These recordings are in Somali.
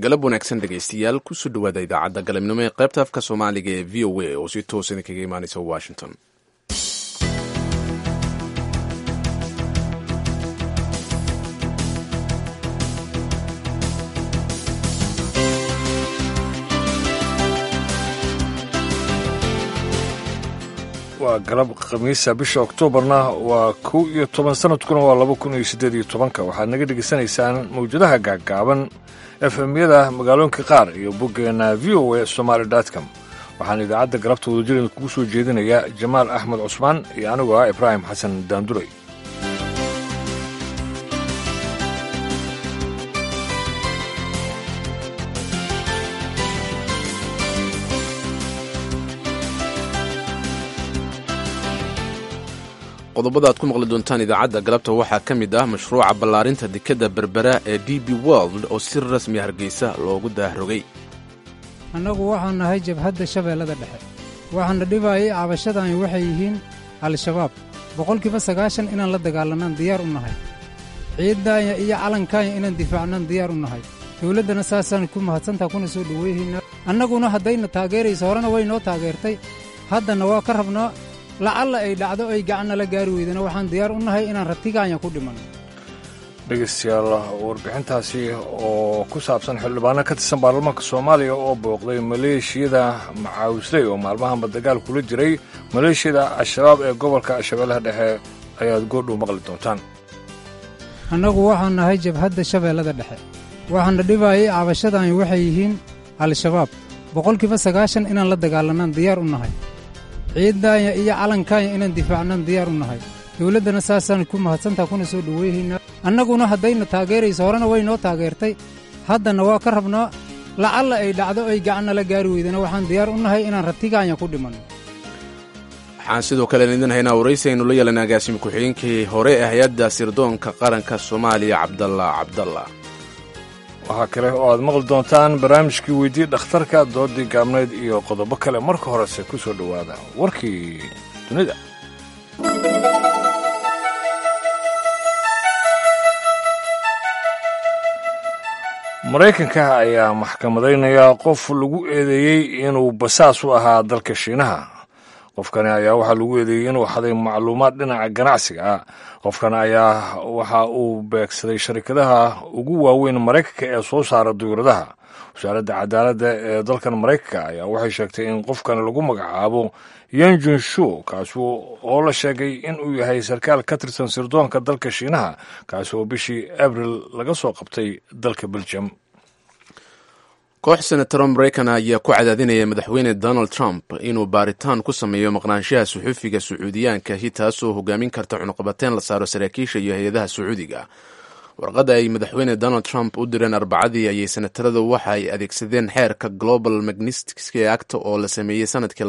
galab wanaagsan dhegaystayaal kusoo dhawaada idaacadda galabnimo ee qaybta afka soomaaliga ee v o a oo si toos idinkaga imaanaysa washington waa galab khamiisa bisha oktoobarna waa kow iyo toban sanadkuna waa laba kun iyo siddeed iyo tobanka waxaad naga dhegaysanaysaan mawjadaha gaaggaaban efemyada magaalooyinka qaar iyo boggeenna v o a somaali com waxaan idaacadda galabta wadajirida kugu soo jeedinayaa jamaal axmed cusmaan iyo anigoo ah ibraahim xasan daanduray qodobada aad ku maqli doontaan idaacadda galabta waxaa ka mid ah mashruuca ballaarinta dekadda berbera ee d b world oo si rasmi hargeysa loogu daahrogay annagu waxaan nahay jabhadda shabeellada dhexe waxaana dhibaayay cabashadani waxay yihiin al-shabaab boqolkiiba sagaashan inaan la dagaalanaan diyaar u nahay ciiddaanya iyo calankaanya inaan difaacnaan diyaar u nahay dawladdana saasaan ku mahadsantaa kuna soo dhoweyhaynaa annaguna haddayna taageerayso horena way noo taageertay haddana waa ka rabnaa lacalla ay dhacdo ay gacannala gaari weydana waxaan diyaar u nahay inaan ratigaanya ku dhimanno dhegaystayaal warbixintaasi oo ku saabsan xildhibaano ka tirsan baarlamaanka soomaaliya oo booqday maleeshiyada macaawisley oo maalmahanba dagaal kula jiray maleeshiyada al-shabaab ee gobolka shabeellaha dhexe ayaad goordhow maqli doontaan annagu waxaan nahay jabhadda shabeellada dhexe waxaana dhibaayay cabashadani waxay yihiin al-shabaab boqolkiiba sagaashan inaan la dagaalanaan diyaar u nahay ciiddaanya iyo calankaanya inaan difaacnaan diyaar u nahay dawladdana saasaan ku mahadsantaa kuna soo dhoweyhaynaa annaguna haddayna taageerayso horena way noo taageertay haddana waa ka rabnaa lacalla ay dhacdo ay gacannala gaari weydana waxaan diyaar u nahay inaan ratigaanya ku dhimanno waxaan sidoo kale idin haynaa waraysi aynu la yeelanay agaasimi ku-xigeenkii hore ee hay-adda sirdoonka qaranka soomaaliya cabdalla cabdalla waxaa kale oo aad maqli doontaan barnaamijkii weydii dhakhtarka doodii gaabnayd iyo qodobo kale marka horese ku soo dhowaada warkii dunida maraykanka ayaa maxkamadaynaya qof lagu eedeeyey inuu basaas u ahaa dalka shiinaha qofkani ayaa waxaa lagu eedeeyey inuu xaday macluumaad dhinaca ganacsiga ah qofkan ayaa waxa uu beegsaday sharikadaha ugu waaweyn maraykanka ee soo saara duyuradaha wasaaradda cadaaladda ee dalkan maraykanka ayaa waxay sheegtay in qofkan lagu magacaabo yanjun shu kaasi oo la sheegay inuu yahay sarkaal ka tirsan sirdoonka dalka shiinaha kaasi oo bishii abril laga soo qabtay dalka beljum koox senataro maraykan ayaa ku cadaadinaya madaxweyne donald trump inuu baaritaan ku sameeyo maqnaanshaha suxufiga sacuudiyaankahi taasoo hogaamin karta cunuqabateen la saaro saraakiisha iyo hay-adaha sacuudiga warqadda ay madaxweyne donald trump u direen arbacadii ayay senataradu waxa ay adeegsadeen xeerka global magnitsky act oo la sameeyey sanadkii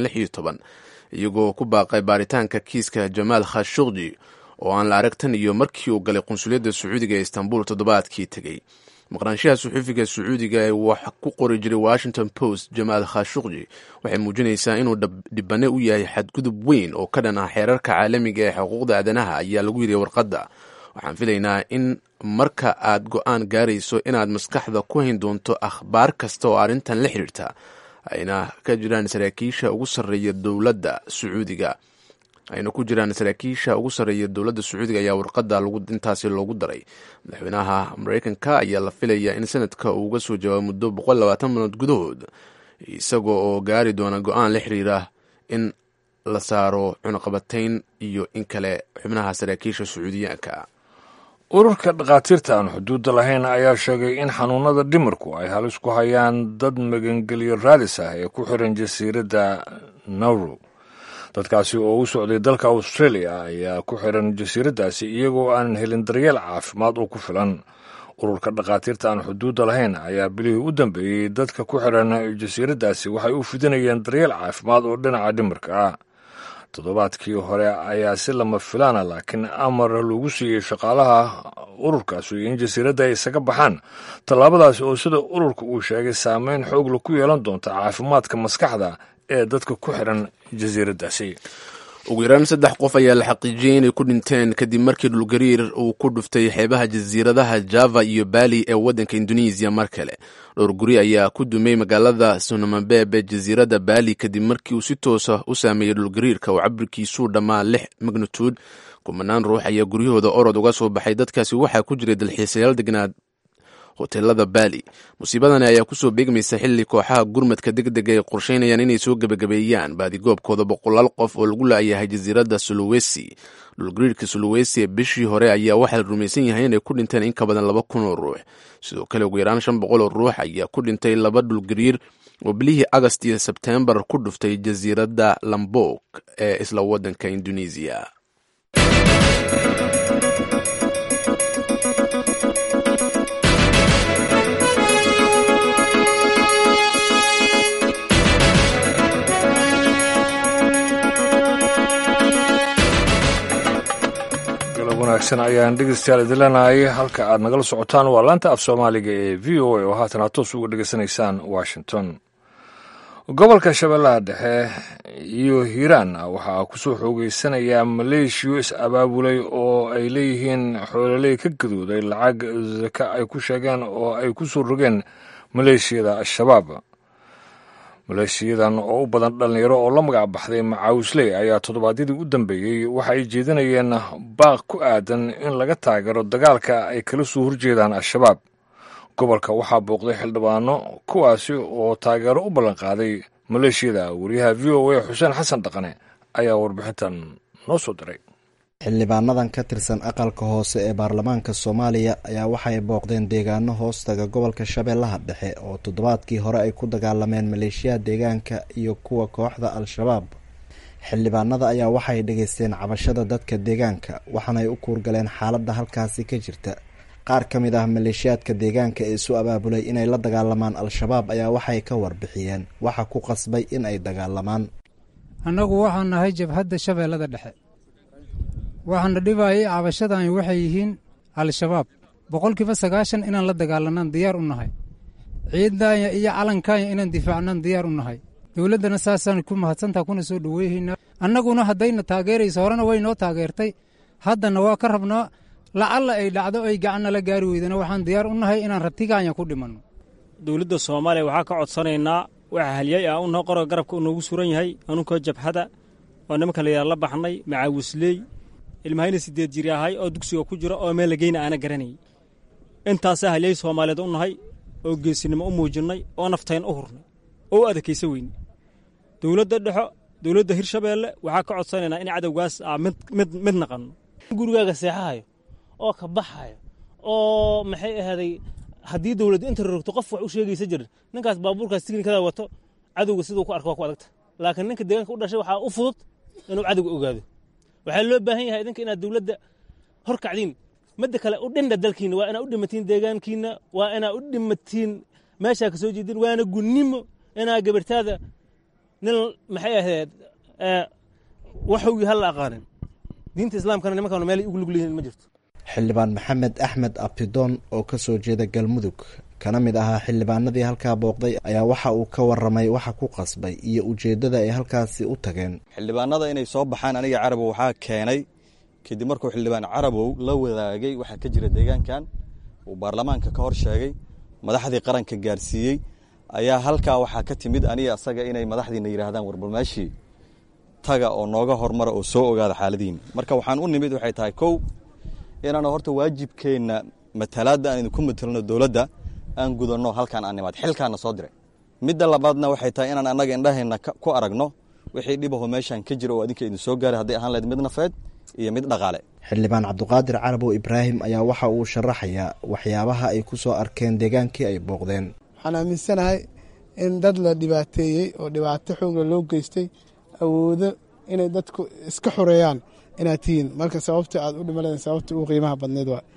iyagoo ku baaqay baaritaanka kiiska jamaal khashukji oo aan la arag tan iyo markii uu galay qunsuliyadda sacuudiga ee istanbul toddobaadkii tegey maqnaanshaha suxufiga sacuudiga ee wax ku qori jiray washington post jamaal khashukji waxay muujinaysaa inuu dhibane u yahay xadgudub weyn oo ka dhan ah xeerarka caalamiga ee xuquuqda aadanaha ayaa lagu yidhi warqadda waxaan filaynaa in marka aad go-aan gaarayso inaad maskaxda ku hayn doonto akhbaar kasta oo arrintan la xidhiirta ayna ka jiraan saraakiisha ugu sarreeya dowladda sacuudiga ayna ku jiraan saraakiisha ugu sarreeya dowladda sacuudiga ayaa warqadda intaasi loogu daray madaxweynaha maraykanka ayaa la filayaa in sanadka uu uga soo jawaabo muddo boqol labaatan minood gudahood isagoo oo gaari doona go-aan la xiriira in la saaro cunuqabatayn iyo in kale xubnaha saraakiisha sacuudiyaanka ururka dhakhaatiirta aan xuduudda lahayn ayaa sheegay in xanuunada dhimirku ay halis ku hayaan dad magangelyo raadis ah ee ku xiran jasiiradda nauru dadkaasi oo u socday dalka australia ayaa ku xiran jasiiraddaasi iyagoo aanan helin daryeel caafimaad oo ku filan ururka dhakhaatiirta aan xuduudda lahayn ayaa bilihii u dambeeyey dadka ku xiran jasiiraddaasi waxay u fidinayeen daryeel caafimaad oo dhinaca dhimirka ah toddobaadkii hore ayaa si lama filaana laakiin amar lagu siiyey shaqaalaha ururkaasi in jasiiradda ay isaga baxaan tallaabadaasi oo sida ururka uu sheegay saameyn xoogla ku yeelan doonta caafimaadka maskaxda ee dadka ku xiran jasiiraddaasi ugu yaraan saddex qof ayaa la xaqiijiyey inay ku dhinteen kadib markii dhulgariir uu ku dhuftay xeebaha jasiiradaha java iyo bali ee waddanka indonesiya mar kale dhowr guri ayaa ku dumay magaalada sunamabeb ee jasiiradda bali kadib markii uu si toosa u saameeyey dhulgariirka oo cabirkiisuu dhammaa lix magnituud kumanaan ruux ayaa guryahooda orod uga soo baxay dadkaasi waxaa ku jiray dalxiisayaal degnaad hoteelada bali musiibadani ayaa kusoo beegmaysa xilli kooxaha gurmadka deg dega ay qorsheynayaan inay soo gebagabeeyaan baadigoobkooda boqolaal qof oo lagu laayahay jasiiradda sulawesi dhulgariirka sulawesi ee bishii hore ayaa waxaa la rumaysan yahay inay ku dhinteen in ka badan laba kun oo ruux sidoo kale ugu yaraan shan boqol oo ruux ayaa ku dhintay laba dhulgariir oo bilihii agast iyo sebteembar ku dhuftay jasiiradda lambok ee isla waddanka indonesiya wanaagsan ayaan dhegeystayaal idin leenahay halka aad nagala socotaan waa laanta af soomaaliga ee v o a oo haatan aad toos uga dhegeysanaysaan washington gobolka shabeellaha dhexe iyo hiiraan waxaa kusoo xoogeysanayaa maleeshiyo is abaabulay oo ay leeyihiin xoololey ka gadooday lacag saka ay ku sheegeen oo ay ku soo rogeen maleeshiyada al-shabaab maleeshiyadan oo u badan dhallinyaro oo la magac baxday macaawisley ayaa toddobaadyadii u dambeeyey waxa ay jeedinayeen baaq ku aadan in laga taageero dagaalka ay kala soo horjeedaan al-shabaab gobolka waxaa booqday xildhibaano kuwaasi oo taageero u ballanqaaday maleeshiyada wariyaha v o a xuseen xasan dhaqane ayaa warbixintan noo soo diray xildhibaanadan ka tirsan aqalka hoose ee baarlamaanka soomaaliya ayaa waxay booqdeen deegaano hoostaga gobolka shabeellaha dhexe oo toddobaadkii hore ay ku dagaalameen maleeshiyaha deegaanka iyo kuwa kooxda al-shabaab xildhibaanada ayaa waxay dhegeysteen cabashada dadka deegaanka waxaanay u kuurgaleen xaaladda halkaasi ka jirta qaar ka mid ah maleeshiyaadka deegaanka ee isu abaabulay inay la dagaalamaan al-shabaab ayaa waxay ka warbixiyeen waxa ku qasbay in ay dagaalamaan annagu waxaan nahay jabhadda shabeellada dhexe waxaana dhibayay cabashadani waxay yihiin al-shabaab boqolkiiba sagaashan inaan la dagaalanaan diyaar u nahay ciidanya iyo calankanya inaan difaacnaan diyaar u nahay dowladdana saasaan ku mahadsantaha kuna soo dhoweyhaynaa annaguna haddayna taageerayso horena way noo taageertay haddana waa ka rabnaa lacalla ay dhacdo ay gacannala gaari weydana waxaan diyaar u nahay inaan rabtiganya ku dhimanno dowladda soomaaliya waxaa ka codsanaynaa waxa halyay ah unoo qoro garabka u noogu suran yahay anunkoo jabhada oo nimanka layaa la baxnay macaawisley ilmahayna sideed jiri ahay oo dugsiga ku jiro oo meel lageyna aana garanayay intaasaa halyay soomaaliyeed u nahay oo geesinimo u muujinnay oo naftayn u hurnay oo u adakaysa weyne dowladda dhexo dowladda hirshabeelle waxaa ka codsanaynaa in cadowgaas aa mid mid mid naqanno gurigaaga seexahayo oo ka baxayo oo maxay ahaaday haddii dowladda inta rogto qof wax u sheegaysa jirin ninkaas baabuurkaas tiknikada wato cadowga siduu ku arko waa ku adagta laakiin ninka deegaanka u dhashay waxaa u fudud inuu cadowga ogaado waxaa loo baahan yahay idinka inaad dowladda hor kacdiin midda kale u dhinda dalkiina waa inaa u dhimatiin deegaankiina waa inaa u dhimatiin meeshaa ka soo jeedin waana gunnimo inaa gabartaada nin maxay ahayd waxowgii halla aqaanin diinta islaamkana nimankana meel ugu lugleyihin ma jirto xildhibaan maxamed axmed abtidoon oo ka soo jeeda galmudug kana mid ahaa xildhibaanadii halkaa booqday ayaa waxa uu ka waramay waxa ku qasbay iyo ujeeddada ay halkaasi u tageen xildhibaanada inay soo baxaan aniga carabow waxaa keenay kadib markuu xildhibaan carabow la wadaagay waxaa ka jira deegaankan uu baarlamaanka ka hor sheegay madaxdii qaranka gaarsiiyey ayaa halkaa waxaa ka timid aniga asaga inay madaxdiina yidhaahdaan warbalmeeshii taga oo nooga hormara oo soo ogaada xaaladiina marka waxaan u nimid waxay tahay kow inaan horta waajibkeenna matalaadda aan idinku matelno dowladda aan gudanno halkaan aan nimaad xilkaana soo diray midda labaadna waxay tahay inaan annaga indhaheenna ku aragno wixii dhibaho meeshaan ka jira oo adinka idin soo gaaray hadday ahaan lahayd mid nafeed iyo mid dhaqaale xildhibaan cabdiqaadir carabow ibraahim ayaa waxa uu sharaxayaa waxyaabaha ay ku soo arkeen deegaankii ay booqdeen waxaan aaminsanahay in dad la dhibaateeyey oo dhibaato xoogla loo geystay awoodo inay dadku iska xoreeyaan inaad tihiin marka sababta aad u dhimaleen sababta ugu qiimaha badneed waa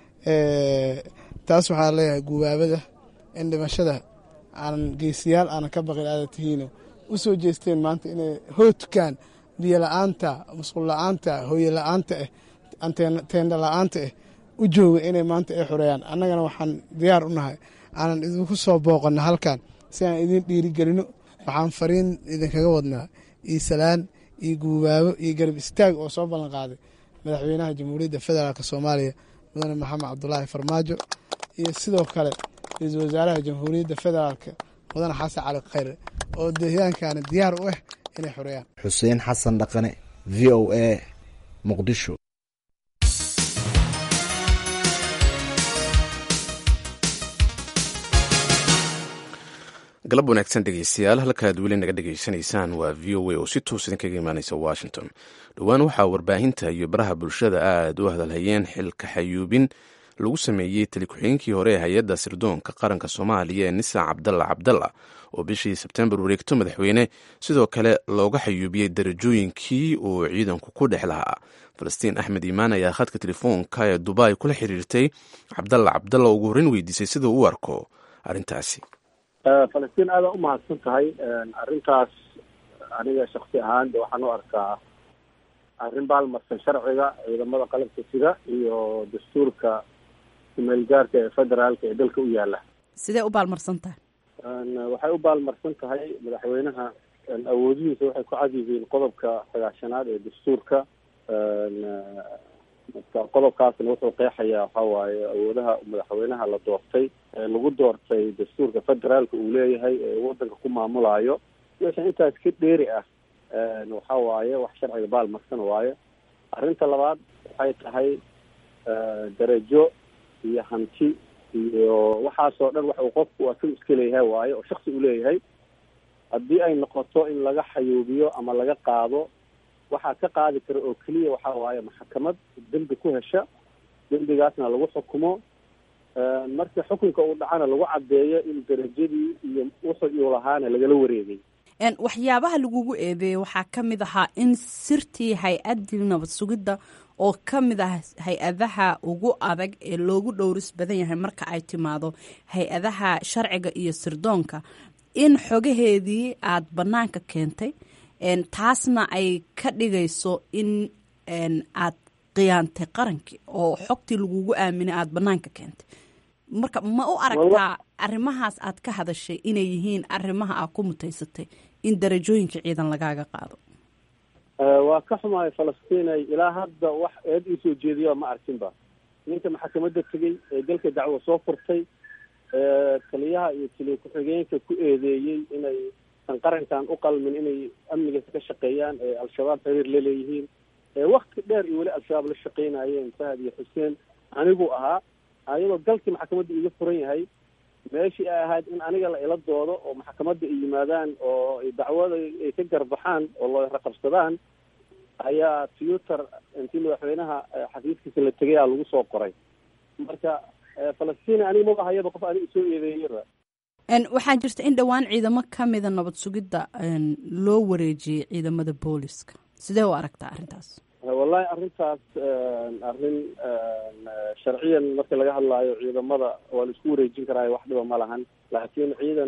taas waxaa leeyahay gubaabada in dhimashada aanan geesiyaal aanan ka baqin aada tihiino u soo jeesteen maanta inay hoodkaan biyo la-aanta musqul la-aanta hooye la-aanta ah teenda la-aanta ah u jooga inay maanta ay xoreeyaan annagana waxaan diyaar u nahay aanan idinku soo booqanno halkan si aan idin dhiirigelino waxaan fariin idinkaga wadnaa iisalaan iyo guubaabo iyo garab istaag oo soo ballan qaaday madaxweynaha jamhuuriyadda federaalk soomaaliya mudane maxamed cabdulaahi farmaajo iyo sidoo kale ra-iisul wasaaraha jamhuuriyadda federaalk mudane xasan cali khayre oo deegaankani diyaar u ah inay xoreeyaan xuseen xasan dhaqane v o a muqdisho galab wanaagsan dhegeystayaal halkaad weli naga dhegeysanaysaan waa v o a oo si toos idinkaga imaaneysa washington dhowaan waxaa warbaahinta iyo baraha bulshada aad u hadalhayeen xilka xayuubin lagu sameeyey tali ku-xigeenkii hore ee hay-adda sirdoonka qaranka soomaaliya ee nisa cabdalla cabdalla oo bishii sebtembar wareegto madaxweyne sidoo kale looga xayuubiyey darajooyinkii uu ciidanku ku dhex lahaa falastiin axmed iimaan ayaa khadka telefoonka ee dubai kula xiriirtay cabdalla cabdalla ugu horreyn weydiisay siduu u arko arrintaasi falastiin aada u mahadsan tahay arrintaas aniga shaksi ahaan de waxaan u arkaa arrin baalmarsan sharciga ciidamada qalabka sida iyo dastuurka kumeelgaarka ee federaalka ee dalka u yaala sidee u baalmarsan tahay waxay u baalmarsan tahay madaxweynaha awoodihiisa waxay ku cad yihiin qodobka sagaashanaad ee dastuurka marka qodobkaasna wuxuu qeexayaa waxa waaye awoodaha madaxweynaha la doortay ee lagu doortay dastuurka federaalka uu leeyahay ee wadanka ku maamulaayo wixii intaas ka dheeri ah waxa waaye wax sharciga baalmarsan waaye arrinta labaad waxay tahay darajo iyo hanti iyo waxaasoo dhan waxa uu qofku asaga iska leeyahay waaye oo shaksi uu leeyahay haddii ay noqoto in laga xayuubiyo ama laga qaado waxaa ka qaadi kara oo keliya waxa waaye maxkamad dembi ku hesha dembigaasna lagu xukumo marka xukunka uu dhacana lagu caddeeyo in darajadii iyo wuxuu uu lahaana lagala wareegay waxyaabaha lagugu eedeeyey waxaa ka mid ahaa in sirtii hay-addii nabad sugidda oo ka mid ah hay-adaha ugu adag ee loogu dhowris badan yahay marka ay timaado hay-adaha sharciga iyo sirdoonka in xogaheedii aada bannaanka keentay taasna ay ka dhigayso in aad khiyaantay qarankii oo xogtii lagugu aaminay aada bannaanka keentay marka ma u aragtaa arrimahaas aad ka hadashay inay yihiin arrimaha aad ku mutaysatay in darajooyinka ciidan lagaaga qaado waa ka xumahay falastiinay ilaa hadda wax eed ii soo jeediya ma arkinba ninka maxkamadda tegey ee dalka dacwo soo furtay taliyaha iyo taliya ku-xigeenka ku eedeeyey inay san qarankan u qalmin inay amnigaas ka shaqeeyaan ee al-shabaab xiriir la leeyihiin wakti dheer iyo weli al-shabaab la shaqeynayeen fahad iyo xuseen anigu ahaa ayadoo galkii maxkamadda iga furan yahay meeshii ay ahayd in aniga la ila doodo oo maxkamadda ay yimaadaan oo dacwada ay ka garbaxaan oo loo raqabsadaan ayaa twiter intii madaxweynaha xafiiskiisa la tegay aa lagu soo qoray marka falastiin aniga maba hayaba qof aniga isoo eedeeyaba waxaa jirta in dhowaan ciidamo ka mida nabad sugidda loo wareejiyey ciidamada booliska sidee u aragtaa arrintaas wallahi arrintaas arrin sharciyan marka laga hadlaayo ciidamada waa la isku wareejin karaayo wax dhiba ma lahan laakiin ciidan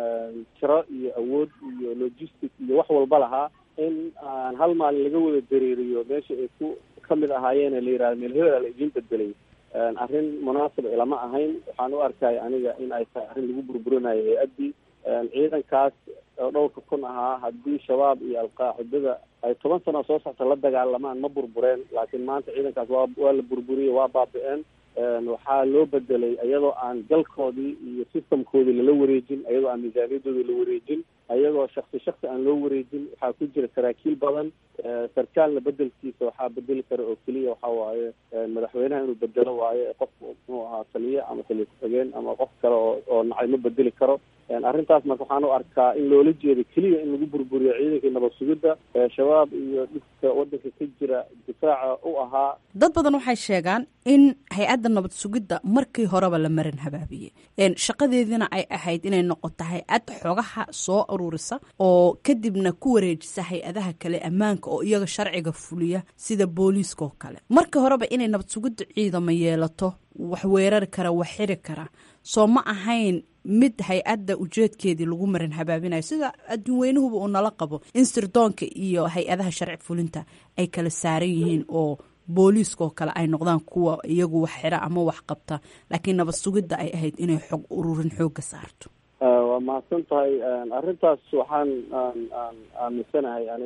tiro iyo awood iyo logistic iyo wax walba lahaa in aan hal maalin laga wada dareeriyo meesha ay ku kamid ahaayeen la yihahdo meel hebela la idiin bedelay arrin munaasib ilama ahayn waxaan u arkaya aniga in ay tahay arrin lagu burburinayo hay-addii ciidankaas oo dhowrka kun ahaa haddii shabaab iyo alqaacidada ay toban sano soo socta la dagaalamaan ma burbureen laakiin maanta ciidankaas waa waa la burburiyey waa baabi-een waxaa loo bedelay iyadoo aan galkoodii iyo systemkoodii lala wareejin iyadoo aan miisaaniyadoodii la wareejin ayagoo shaksi shaksi aan loo wareejin waxaa ku jira saraakiil badan sarkaalna bedelkiisa waxaa bedeli kara oo keliya waxa waaye madaxweynaha inuu bedelo waaye qof muxuu ahaa taliye ama taliye ku-xigeen ama qof kale oo oo nacay ma bedeli karo arrintaas marka waxaan u arkaa in loola jeedo keliya in lagu burburiyo ciidankii nabad sugidda shabaab iyo dhibka wadanka ka jira difaaca u ahaa dad badan waxay sheegaan in hay-adda nabad sugidda markii horeba la marin habaabiyey shaqadeediina ay ahayd inay noqoto hay-ad xogaha soo ururisa oo kadibna ku wareejisa hay-adaha kale ammaanka oo iyaga sharciga fuliya sida booliiska oo kale markii horeba inay nabad sugidda ciidamo yeelato wax weerari kara wax xiri kara soo ma ahayn mid hay-adda ujeedkeedii lagu marin habaabinayo sida adduun weynuhuba uu nala qabo in sirdoonka iyo hay-adaha sharci fulinta ay kala saaran yihiin oo booliiska oo kale ay noqdaan kuwa iyagu wax xira ama wax qabta laakiin nabad sugidda ay ahayd inay xog ururin xooga saarto waa mahadsan tahay arrintaas waxaan aan aan aaminsanahay aniga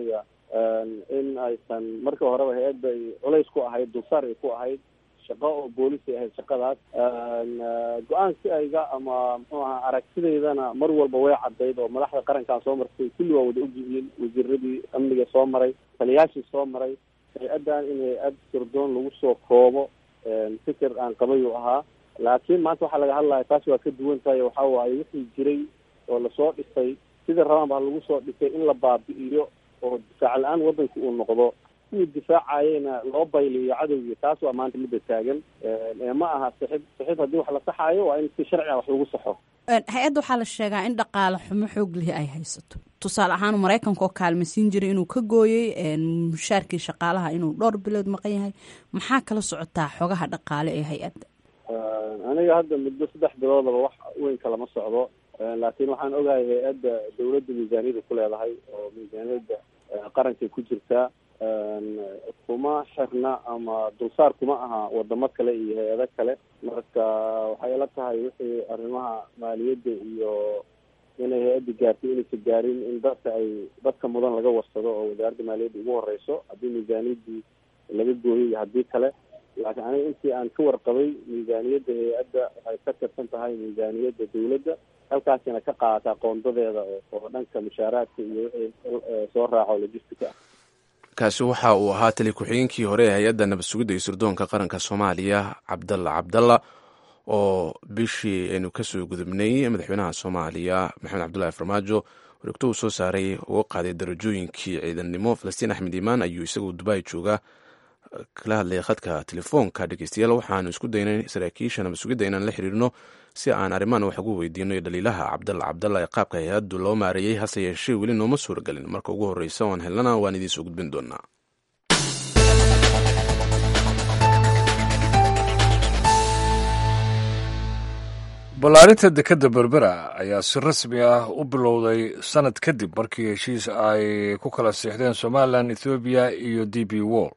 in aysan markii horeba hay-adda ay culays ku ahayd dulsaar ay ku ahayd shaqo oo boolis ay ahayd shaqadaas go-aansi ayga ama muxuu ahaa aragtidaydana mar walba way caddayd oo madaxda qarankaa soo martay kulli waa wada ogyihiin wasiiradii amniga soo maray taliyaashii soo maray hay-addan in hay-ad sirdoon lagu soo koobo fikir aan qabay uu ahaa laakiin maanta waxaa laga hadlaya taas waa ka duwan tahay waxa waaye wixii jiray oo lasoo dhisay sidii rabaan baa lagu soo dhisay in la baabi'iyo oo difaac la-aan waddanka uu noqdo kuwii difaacayena loo bayliyo cadowgii taas waa maanta midda taagan ma aha sixib sixib haddii wax la saxaayo waa in si sharci ah wax lagu saxo hay-adda waxaa la sheegaa in dhaqaale xumo xoog lihi ay haysato tusaale ahaan maraykanka oo kaalmaysiin jiray inuu ka gooyey mushaarkii shaqaalaha inuu dhowr bilood maqan yahay maxaa kala socotaa xogaha dhaqaale ee hay-adda aniga hadda muddo saddex biloodaba wax weyn kalama socdo laakiin waxaan ogahay hay-adda dawladda miisaaniyada ku leedahay oo miisaaniyadda qarankay ku jirtaa kuma xirna ama dulsaar kuma aha wadamo kale iyo hay-ado kale marka waxay ila tahay wixii arrimaha maaliyadda iyo inay hay-adda gaartay inaysa gaarin in dadka ay dadka mudan laga warsado oo wasaaradda maaliyadda ugu horeyso haddii miisaaniyaddii laga gooyay iyo haddii kale laakiin aniga intii aan ka warqabay miisaaniyadda hay-adda waxay ka tirsan tahay miisaaniyadda dawladda halkaasina ka qaadataa qoondadeeda oo dhanka mushaaraadka iyo wixii soo raaco logistica ah kaasi waxa uu ahaa tali ku-xigeenkii hore ee hay-adda nabad sugidda iyo sirdoonka qaranka soomaaliya cabdalla cabdalla oo bishii aynu kasoo gudubnay madaxweynaha soomaaliya maxamed cabdullahi farmaajo wareegto uu soo saaray uga qaaday darajooyinkii ciidannimo falastiin axmed iimaan ayuu isagoo dubai jooga kala hadlaya khadka telefoonka dhegeystayaal waxaanu isku daynay saraakiisha nabad sugidda inaan la xiriirno si aan arrimahan wax ugu weydiino iyo dhaliilaha cabdalla cabdalla ee qaabka hay-addu loo maareeyey hase yeeshee weli nooma suuragelin marka ugu horreysa oan helnana waan idiin soo gudbin doonaa ballaarinta dekedda berbera ayaa si rasmi ah u bilowday sanad kadib markii heshiis ay ku kala siixdeen somalilan ethoobiya iyo d b wall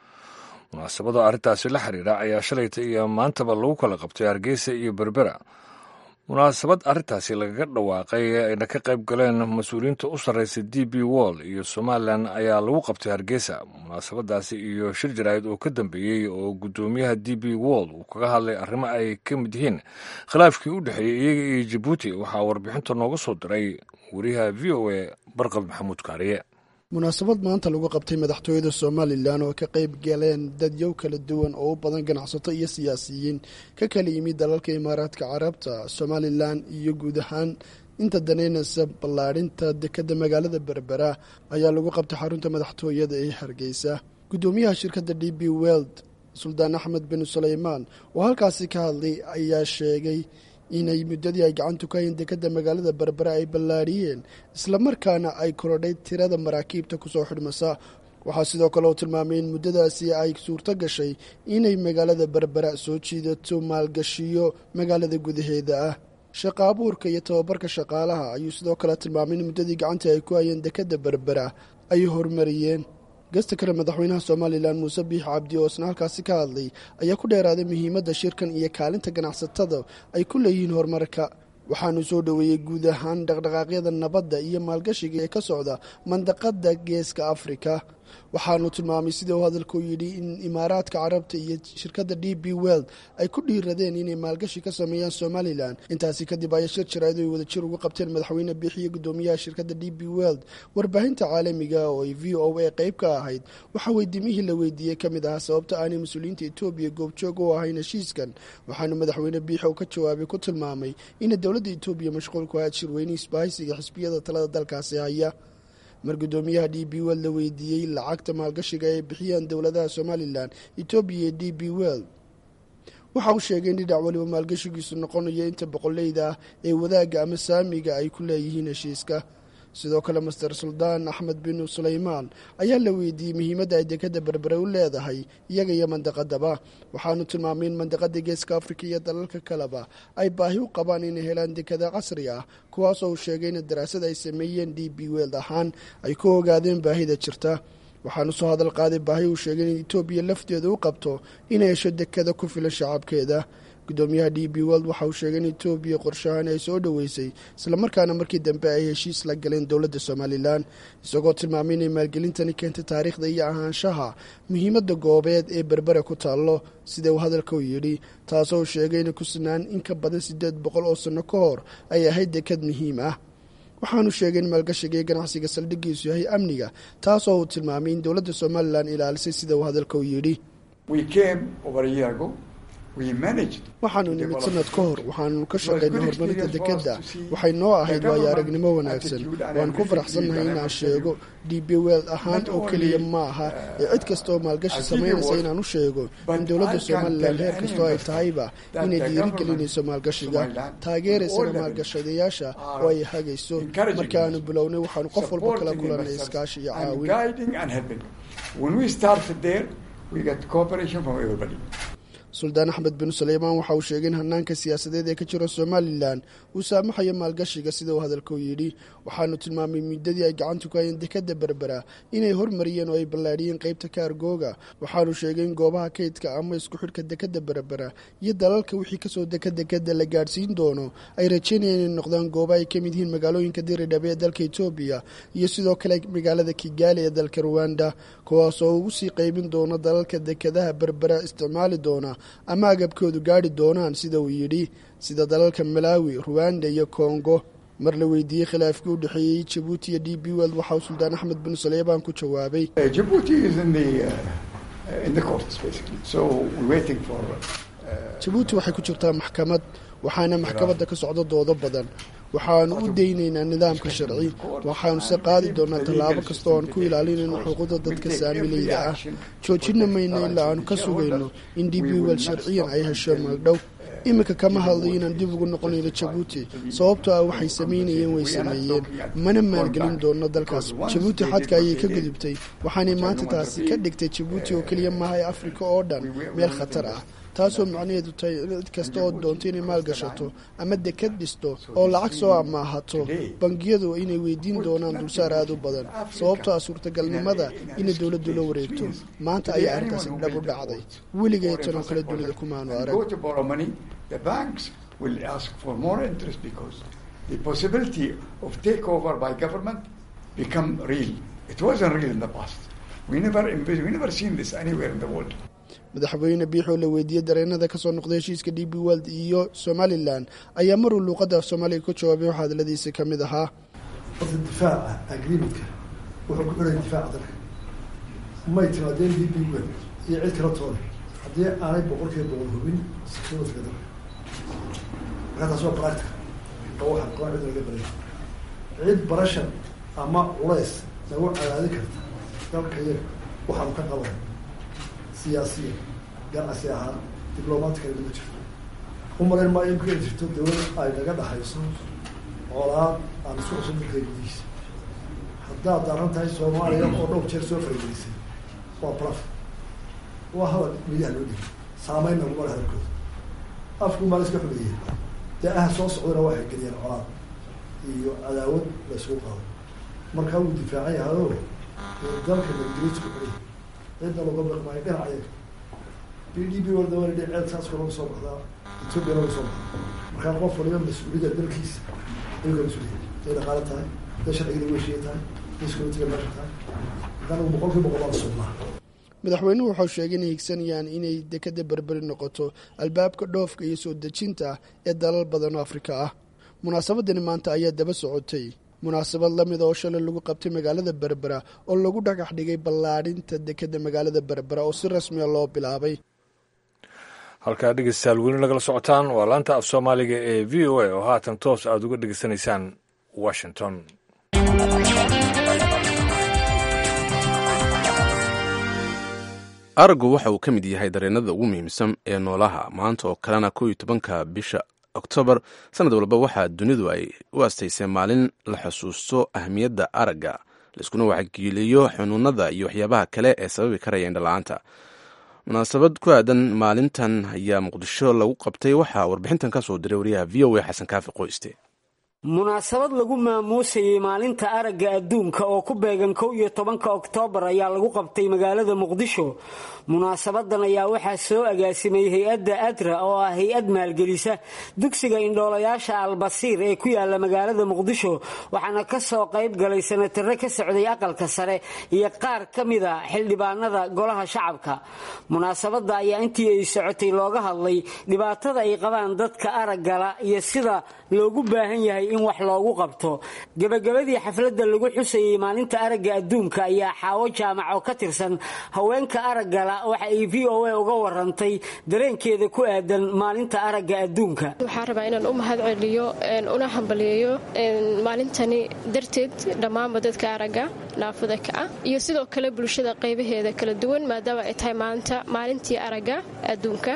munaasabada arrintaasi la xiriira ayaa shalayta iyo maantaba lagu kala qabtay hargeysa iyo berbera munaasabad arrintaasi lagaga dhawaaqay ayna ka qayb galeen mas-uuliyiinta u sarreysa d b wall iyo somalilan ayaa lagu qabtay hargeysa munaasabadaasi iyo shir jaraa'id oo ka dambeeyey oo guddoomiyaha d b wall uu kaga hadlay arrimo ay ka mid yihiin khilaafkii u dhexeeyey iyaga iyo jabuuti waxaa warbixinta nooga soo diray wariyaha v o a barqab maxamuud kaariye munaasabad maanta lagu qabtay madaxtooyada somalilan oo ka qayb galeen dadyow kala duwan oo u badan ganacsato iyo siyaasiyiin ka kala yimid dalalka imaaraadka carabta somalilan iyo guud ahaan inta daneynaysa ballaadhinta dekadda magaalada berbera ayaa lagu qabtay xarunta madaxtooyada ee hargeysa guddoomiyaha shirkadda d b weld suldaan axmed bin suleymaan oo halkaasi ka hadlay ayaa sheegay inay muddadii ay gacantu ka hayn dekadda magaalada berbera ay ballaadhiyeen islamarkaana ay korodhay tirada maraakiibta kusoo xidhmasa waxaa sidoo kale uu tilmaamay in muddadaasi ay suurto gashay inay magaalada berbera soo jiidato maalgashiyo magaalada gudaheeda ah shaqa abuurka iyo tababarka shaqaalaha ayuu sidoo kale tilmaamay in muddadii gacantii ay ku hayeen dekadda berbera ay horumariyeen gasta kale madaxweynaha somalilan muuse biix cabdi oo isna halkaasi ka hadlay ayaa ku dheeraaday muhiimadda shirkan iyo kaalinta ganacsatada ay ku leeyihiin horumarka waxaanu soo dhoweeyey guud ahaan dhaqdhaqaaqyada nabadda iyo maalgashiga ee ka socda mandaqada geeska afrika waxaanu tilmaamay sidii uu hadalku yidhi in imaaraadka carabta iyo shirkadda d b weld ay ku dhiiradeen inay maalgashi ka sameeyaan somalilan intaasi kadib ayaa shir jaraa'id ay wadajir ugu qabteen madaxweyne biixiyo guddoomiyaha shirkadda d b weld warbaahinta caalamiga oo ay v o a qayb ka ahayd waxaa weydiimihii la weydiiyey ka mid ahaa sababta aanay mas-uuliyiinta etoobiya goobjoog u ahayn heshiiskan waxaanu madaxweyne biixi oo ka jawaabay ku tilmaamay ina dowladda etoobiya mashquul ku ahayd shirweyne isbahaysiga xisbiyada talada dalkaasi haya mar guddoomiyaha d b weld la weydiiyey lacagta maalgashiga ay bixiyaan dowladaha somalilan etoobiya iyo d b weld waxa uu sheegay in dhinac waliba maalgashigiisu noqonayo inta boqoleyda ah ee wadaagga ama saamiga ay ku leeyihiin heshiiska sidoo kale master suldaan axmed bin suleymaan ayaa la weydiiyey muhiimadda ay dekadda berbere u leedahay iyaga iyo mandaqadaba waxaanu tilmaamay in mandaqada geeska afrika iyo dalalka kaleba ay baahi u qabaan inay helaan dekada casri ah kuwaas oo uu sheegay in daraasad ay sameeyeen d b weld ahaan ay ku ogaadeen baahida jirta waxaanu soo hadal qaaday baahi uu sheegay in etoobiya lafteeda u qabto inay hesho dekada ku filan shacabkeeda gudoomiyaha d b world waxa uu sheegay in etoobiya qorshahan ay soo dhoweysay islamarkaana markii dambe ay heshiis la galeen dowladda somalilan isagoo tilmaamay inay maalgelintani keentay taariikhda iyo ahaanshaha muhiimadda goobeed ee berbere ku taallo sida uu hadalka u yidhi taasoo sheegay inay ku sinaan in ka badan siddeed boqol oo sanno ka hor ay ahayd dekad muhiim ah waxaanu sheegay in maalgashiga iyo ganacsiga saldhiggiisu yahay amniga taasoo uu tilmaamay in dowladda somalilan ilaalisay sida uu hadalka u yidhi waxaanu nimid sanad ka hor waxaanu ka shaqaynay horumarinta dekedda waxay noo ahayd waayo aragnimo wanaagsan waan ku faraxsannahay inaan sheego d b weld ahaan oo keliya ma aha ee cid kasta oo maalgashi samaynaysa inaan u sheego in dowladda somalilan heer kastoo ay tahayba inay dhiirigelinayso maalgashiga taageeraysana maalgashadayaasha oo ay hagayso markaanu bilownay waxaanu qof walba kala kulannay iskaashi iyo caawin suldaan axmed bin suleymaan waxa uu sheegay in hanaanka siyaasadeed ee ka jira somalilan uu saamaxayo maalgashiga sida uu hadalka u yidhi waxaanu tilmaamay muddadii ay gacanta ku hayeen dekadda berbera inay hormariyeen oo ay ballaadhiyeen qeybta kaargooga waxaanu sheegay in goobaha kaydka ama isku xidhka dekadda berbera iyo dalalka wixii kasoo deka dekadda la gaadhsiin doono ay rajeynayeen inay noqdaan gooba ay ka mid yihiin magaalooyinka diridhabe ee dalka etoobiya iyo sidoo kale magaalada kigaali ee dalka ruwanda kuwaas oo ugu sii qeybin doono dalalka dekadaha berbera isticmaali doona ama agabkoodu gaadhi doonaan sida uu yidhi sida dalalka malaawi ruwanda iyo kongo mar la weydiiyey khilaafkii u dhexeeyey jabuuti iyo d b weld waxa uu suldaan axmed bin suleymaan ku jawaabay jabuuti waxay ku jirtaa maxkamad waxaana maxkamadda ka socdo doodo badan waxaanu u daynaynaa nidaamka sharci waxaanu se qaadi doonaa tallaabo kasta oo aan ku ilaalinayno xuquuqda dadka saamilayda ah joojina mayno ilaa aanu ka sugayno in d b wel sharciyan ay hesho magdhow iminka kama hadlayo inaan dib ugu noqonayno jabuuti sababtoo ah waxay samaynayeen way sameeyeen mana maalgelin doono dalkaas jabuuti xadka ayay ka gudubtay waxaanay maanta taasi ka dhigtay jabuuti oo keliya maaha ee afrika oo dhan meel khatar ah taasoo macnaheedu tahay cid kasta oo doonto inay maalgashato ama dekad dhisto oo lacag soo amaahato bangiyadu inay weydiin doonaan dulsaar aad u badan sababtoo ah suurtagalnimada inay dowladdu la wareegto maanta ayaa arrintaasi dhab u dhacday weligay tanoo kale dunida kumaanu arag madaxweyne biixoo la weydiiyey dareenada kasoo noqday heshiiska d b world iyo somalilan ayaa maruu luuqadda af soomaaliga ku jawaabay waxaa hadaladiisa ka mid ahaa horta difaaca agreementka wuxuu ku xiray difaaca dalka may timaadeen d b world iyo cid kala toona haddii aanay boqolkiiba boqol hubin security-ga dalka markaa taas waa practical oo waxaa qoon cid laga baray cid barashan ama culays nagu cadaadin karta dalka yaga waxaanu ka qaban siyaasiya ganacsi ahaan diblomaatical ma jirto u malayn maayo in ku heli jirto dawlad ay naga dhaxayso colaad aan isku cusub dalka gudihiisa haddaad daran tahay soomaaliya oo dhowr jeer soo faragelisay waa blaf waa hadal midaha loo dhigay saameynna laguma hadalkooda afku maa la iska xumeeyey dee aha soo socdana waxay geliyeen colaad iyo cadaawad la isugu qaado markaa wuu difaacan yahayo dalka nabadgelyisku xulay cidda laga baqmaayo dhinacayaga b d b walda waa ladhi ceel saaska laga soo baxdaa etoobiya laga soo baxdaa markaa qof waliba mas-uuliyadda dalkiisa ayuu ka mas-uuliyay day dhaqaale tahay day sharcigada weyshiya tahay day securitiga meesha tahay haddana boqol kiiba boqol baa sugnaa madaxweynuhu waxau sheegay inay higsanayaan inay dekada berberi noqoto albaabka dhoofka iyo soo dejinta ee dalal badan oo afrika ah munaasabadani maanta ayaa daba socotay munaasabad lamid oo shalay lagu qabtay magaalada berbera oo lagu dhagax dhigay ballaadhinta dekada magaalada berbera oo si rasmiya loo bilaabay halkaa dhegeystayaal weli nagala socotaan waa laanta af soomaaliga ee v o a oo haatan toos aada uga dhegeysanaysaan washington araggu waxa uu ka mid yahay dareenada ugu muhiimsan ee noolaha maanta oo kalena kow iyo tobanka bisha oktoobar sanad walba waxaa dunidu ay u astaysay maalin la xusuusto ahmiyadda aragga laiskuna waxgeeliyo xunuunada iyo waxyaabaha kale ee sababi karaya indhala-aanta munaasabad ku aadan maalintan ayaa muqdisho lagu qabtay waxaa warbixintan ka soo diray wariyaha v o a xasan kaafi qoyste munaasabad lagu maamuusayey maalinta aragga adduunka oo ku beegan kow iyo tobanka oktoobar ayaa lagu qabtay magaalada muqdisho munaasabadan ayaa waxaa soo agaasimay hay-adda adra oo ah hay-ad maalgelisa dugsiga indhoolayaasha albasiir ee ku yaala magaalada muqdisho waxaana ka soo qayb galay sanatare ka socday aqalka sare iyo qaar ka mida xildhibaanada golaha shacabka munaasabada ayaa intii ay socotay looga hadlay dhibaatada ay qabaan dadka araggala iyo sida loogu baahan yahay in wax loogu qabto gebagabadii xafladda lagu xusayey maalinta aragga adduunka ayaa xaawo jaamac oo ka tirsan haweenka araggala waxa ay v o a uga warantay dareenkeeda ku aadan maalinta aragga adduunka waxaan rabaa inaan u mahad celiyo una hambaliyeeyo maalintani darteed dhammaanba dadka aragga naafada ka ah iyo sidoo kale bulshada qaybaheeda kala duwan maadaama ay tahay maanta maalintii aragga adduunka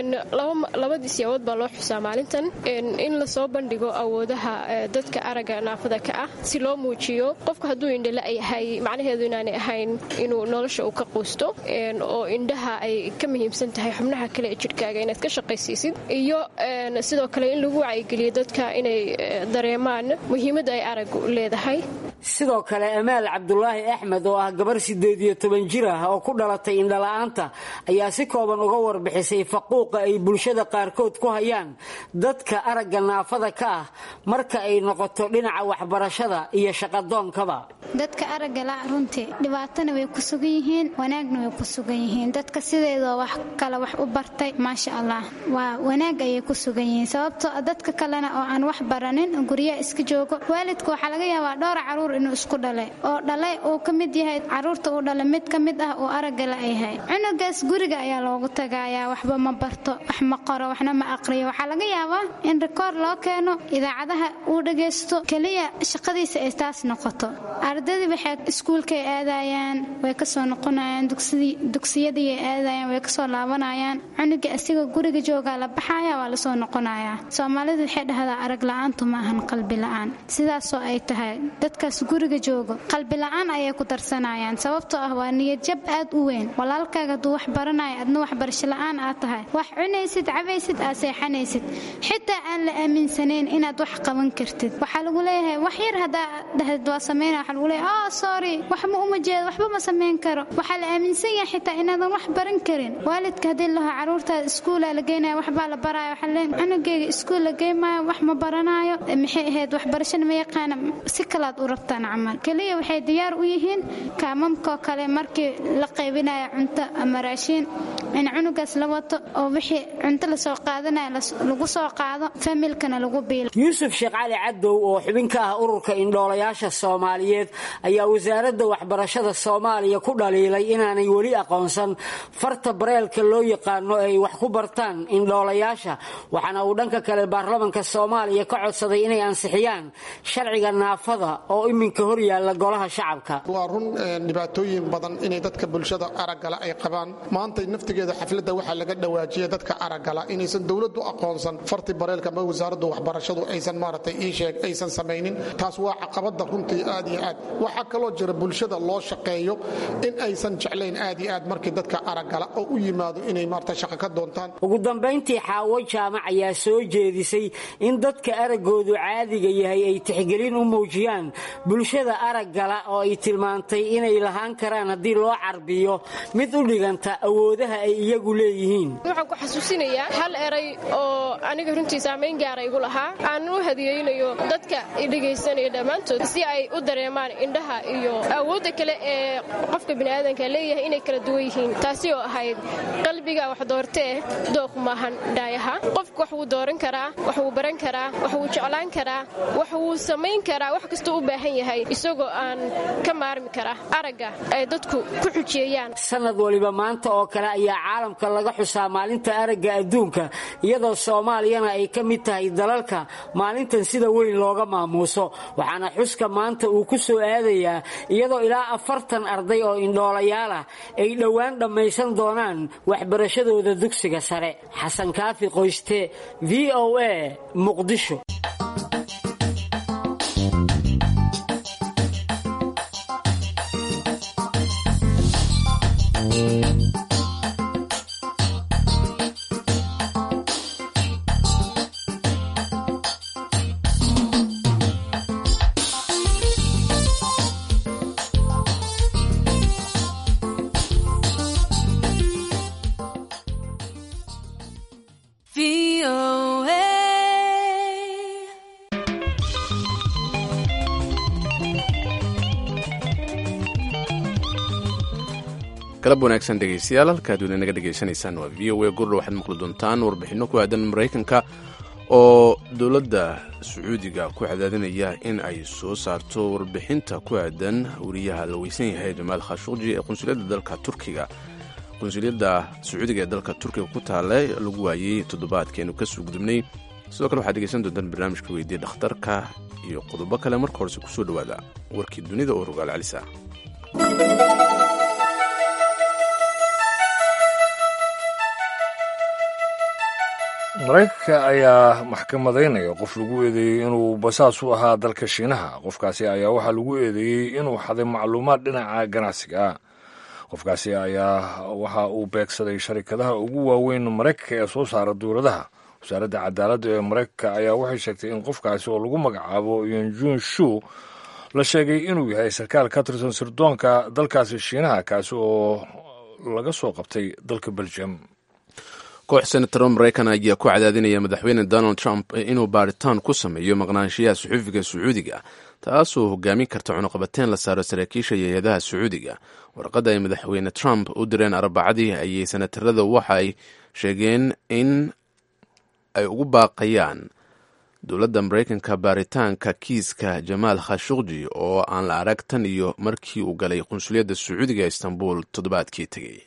labadii siyaabood baa loo xusaa maalintan in lasoo bandhigo awoodaha dadka aragga naafada ka ah si loo muujiyo qofka hadduu indhala yahay macnaheedu inaanay ahayn inuu nolosha uu ka quusto oo indhaha ay ka muhiimsan tahay xubnaha kale ee jidhkaaga inaad ka shaqaysiisid iyo sidoo kale in lagu wacyigeliyo dadka inay dareemaan muhiimadda ay araggu leedahay sidoo kale amaal cabdulaahi axmed oo ah gabar sideed iyo toban jir ah oo ku dhalatay indhala-aanta ayaa si kooban uga warbixisay faquuqa ay bulshada qaarkood ku hayaan dadka aragga naafada ka ah marka ay noqoto dhinaca waxbarashada iyo shaqadoonkaba dadka araggala runtii dhibaatana way ku sugan yihiin wanaagna way ku sugan yihiin dadka sideedoo wax kale wax u bartay maasha allah waa wanaag ayay ku sugan yihiin sababtoo dadka kalena oo aan wax baranin guryaha iska joogo waalidka waxaa laga yaabaa dhowra caruur inuu isku dhalay oo dhalay uu ka mid yahay caruurta uu dhalay mid ka mid ah uu araggala yahay cunugaas guriga ayaa loogu tagayaa waxba ma barto wax ma qoro waxna ma aqriyo waxaa laga yaabaa in rikoor loo keeno idaacadaha uu dhagaysto keliya shaqadiisa ay taas noqoto ardadii waxay iskuulkay aadayaan way kasoo noqonayaan dugsiyadii aadayaan way kasoo laabanayaan cunuga asiga guriga joogaa la baxaya waa lasoo noqonayaa soomaalidu waxay dhahdaa arag la-aantu ma ahan qalbi la-aan sidaasoo ay tahay dadkaas guriga joogo qalbi la-aan ayay ku darsanayaan sababtoo ah waa niyadjab aad u weyn walaalkaaga hadduu wax baranaya adna waxbarasho la-aan aad tahay wax cunaysid cabaysid aad seexanaysid xitaa aan la aaminsanayn inaad wax qaban kartid waxaa lagu leeyahay wax yar haddaa dhahd waa samayna waxaa lagu leeyahay oh sorry wax ma uma jeedo waxba ma samayn karo waxaa la aaminsan yahay xitaa inaadan wax baran karin waalidka haddii laho caruurtaada iskuulaa la geynaya waxbaa la baraya waxaa leen cunugeyga iskuul la geymaayo wax ma baranaayo maxay ahayd waxbarashana ma yaqaana si kalaad u rabtaan camal keliya waxay diyaar u yihiin kaamamkoo kale markii la qaybinaya cunto ama raashiin in cunugaas la wato oo wixii cunto lasoo qaadanaya lagu soo qaado familkana lagu biilo yuusuf sheekh cali cadow oo xubin ka ah ururka indhoolayaasha soomaaliyeed ayaa wasaaradda waxbarashada soomaaliya ku dhaliilay inaanay weli aqoonsan farta bareelka loo yaqaano ay wax ku bartaan indhoolayaasha waxaana uu dhanka kale baarlamanka soomaaliya ka codsaday inay ansixiyaan sharciga naafada oo iminka hor yaalla golaha shacabka waa run dhibaatooyin badan inay dadka bulshada araggala ay qabaan maanta naftigeeda xafladda waxaa laga dhawaajiya dadka araggala inaysan dowladdu aqoonsan farti bareelka ama wasaaraddu waxbarashadu aysan maaragtay ii sheeg aysan samaynin taas waa caqabadda runtii aad iyo aad waxaa kaloo jira bulshada loo shaqeeyo in aysan jeclayn aad iyo aad markii dadka araggala oo u yimaado inay maarata shaqo ka doontaan ugu dambayntii xaawo jaamac ayaa soo jeedisay in dadka araggoodu caadiga yahay ay tixgelin u muujiyaan bulshada araggala oo ay tilmaantay inay lahaan karaan haddii loo carbiyo mid u dhiganta awoodaha ay iyagu leeyihiin waxaan ku xasuusinayaa hal eray oo aniga runtii saamayn gaara igu lahaa aanan u hadiyeynayo dadka idhegaysanaya dhammaantood si ay u dareemaan indhaha iyo awoodda kale ee qofka biniaadanka leeyahay inay kala duwan yihiin taasi oo ahayd qalbiga wax doortee dooq maahan dhaayaha qofku wax wuu dooran karaa wax wuu baran karaa wax wuu jeclaan karaa wax wuu samayn karaa wax kastuu u baahan yahay isagoo aan ka maarmi kara aragga ay dadku ku xujeeyaan sanad waliba maanta oo kale ayaa caalamka laga xusaa maalinta aragga adduunka iyadoo soomaaliyana ay ka mid tahay dalalka maalintan sida weyn looga maamuuso waxaana xuska maanta uu ku soo aadayaa iyadoo ilaa afartan arday oo indhoolayaal ah ay dhowaan dhammaysan doonaan waxbarashadooda dugsiga sare xasan kaafi qoyste v o a muqdisho galab wanaagsan dhegaystayaal halkaad wada naga dhegaysanaysaan waa v o a gurdha waxaad maqli doontaan warbixinno ku aadan maraykanka oo dowladda sacuudiga ku cadaadinaya in ay soo saarto warbixinta ku aadan wariyaha la weysan yahay jamaal khashuqji ee qunsuliyadda dalka turkiga qunsuliyadda sacuudiga ee dalka turkiga ku taale lagu waayey toddobaadkeenu kasoo gudubnay sidoo kale waxaad dhegeysan doontaan barnaamijka weydiye dhakhtarka iyo qodobo kale marka horese kusoo dhowaada warkii dunida oo rogaal calisa maraykanka ayaa maxkamadaynaya qof lagu eedeeyey inuu basaas u ahaa dalka shiinaha qofkaasi ayaa waxaa lagu eedeeyey inuu xaday macluumaad dhinaca ganacsiga ah qofkaasi ayaa waxa uu beegsaday sharikadaha ugu waaweyn maraykanka ee soo saara duuradaha wasaaradda cadaaladda ee maraykanka ayaa waxay sheegtay in qofkaasi oo lagu magacaabo yonjun shu la sheegay inuu yahay sarkaal ka tirsan sirdoonka dalkaasi shiinaha kaasi oo laga soo qabtay dalka belgium koox senataro maraykan ayaa ku cadaadinaya madaxweyne donald trump inuu baaritaan ku sameeyo maqnaanshiyaha suxufiga sacuudiga taasoo hogaamin karta cunuqabateen la saaro saraakiisha hay-adaha sacuudiga warqadda ay madaxweyne trump u direen arbacadii ayay senatarada waxaay sheegeen in ay ugu baaqayaan dowladda maraykanka baaritaanka kiiska jamaal khashuqji oo aan la arag tan iyo markii uu galay qunsuliyadda sacuudiga istanbul toddobaadkii tegey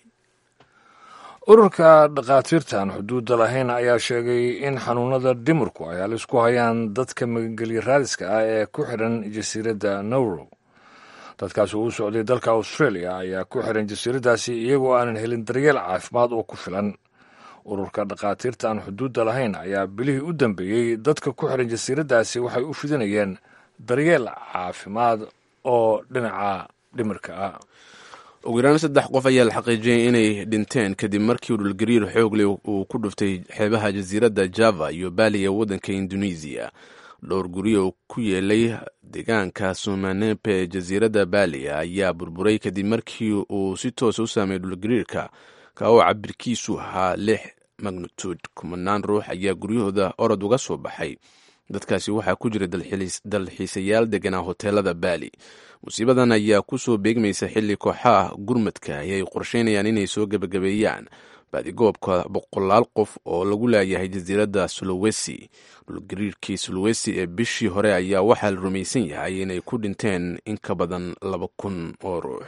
ururka dhakhaatiirtan xuduudda lahayn ayaa sheegay in xanuunada dhimirku ay halis ku hayaan dadka magangelya raadiska ah ee ku xidhan jasiiradda nowrow dadkaasi uu socday dalka australia ayaa ku xidhan jasiiraddaasi iyagoo aanan helin daryeel caafimaad oo ku filan ururka dhakhaatiirta aan xuduudda lahayn ayaa bilihii u dambeeyey dadka ku xidhan jasiiraddaasi waxay u fidinayeen daryeel caafimaad oo dhinaca dhimirka ah ugu yaraan saddex qof ayaa la xaqiijiyay inay dhinteen kadib markii dhulgariir xoogle uu ku dhuftay xeebaha jasiiradda java iyo baali ee waddanka indonesiya dhowr guri oo ku yeelay deegaanka sumanepe ee jasiiradda baali ayaa burburay kadib markii uu si toosa u saameeyay dhulgariirka ka oo cabirkiisu ahaa lix magnituud kumanaan ruux ayaa guryahooda orod uga soo baxay dadkaasi waxaa ku jira dalxiisayaal deganaa hoteelada baali musiibadan ayaa ku soo beegmaysa xilli kooxaha gurmadka ay qorsheynayaan inay soo gebagabeeyaan baadigoobka boqolaal qof oo lagu laayahay jasiiradda sulowesi dhulgariirkii sulowesi ee bishii hore ayaa waxaa la rumaysan yahay inay ku dhinteen in ka badan laba kun oo ruux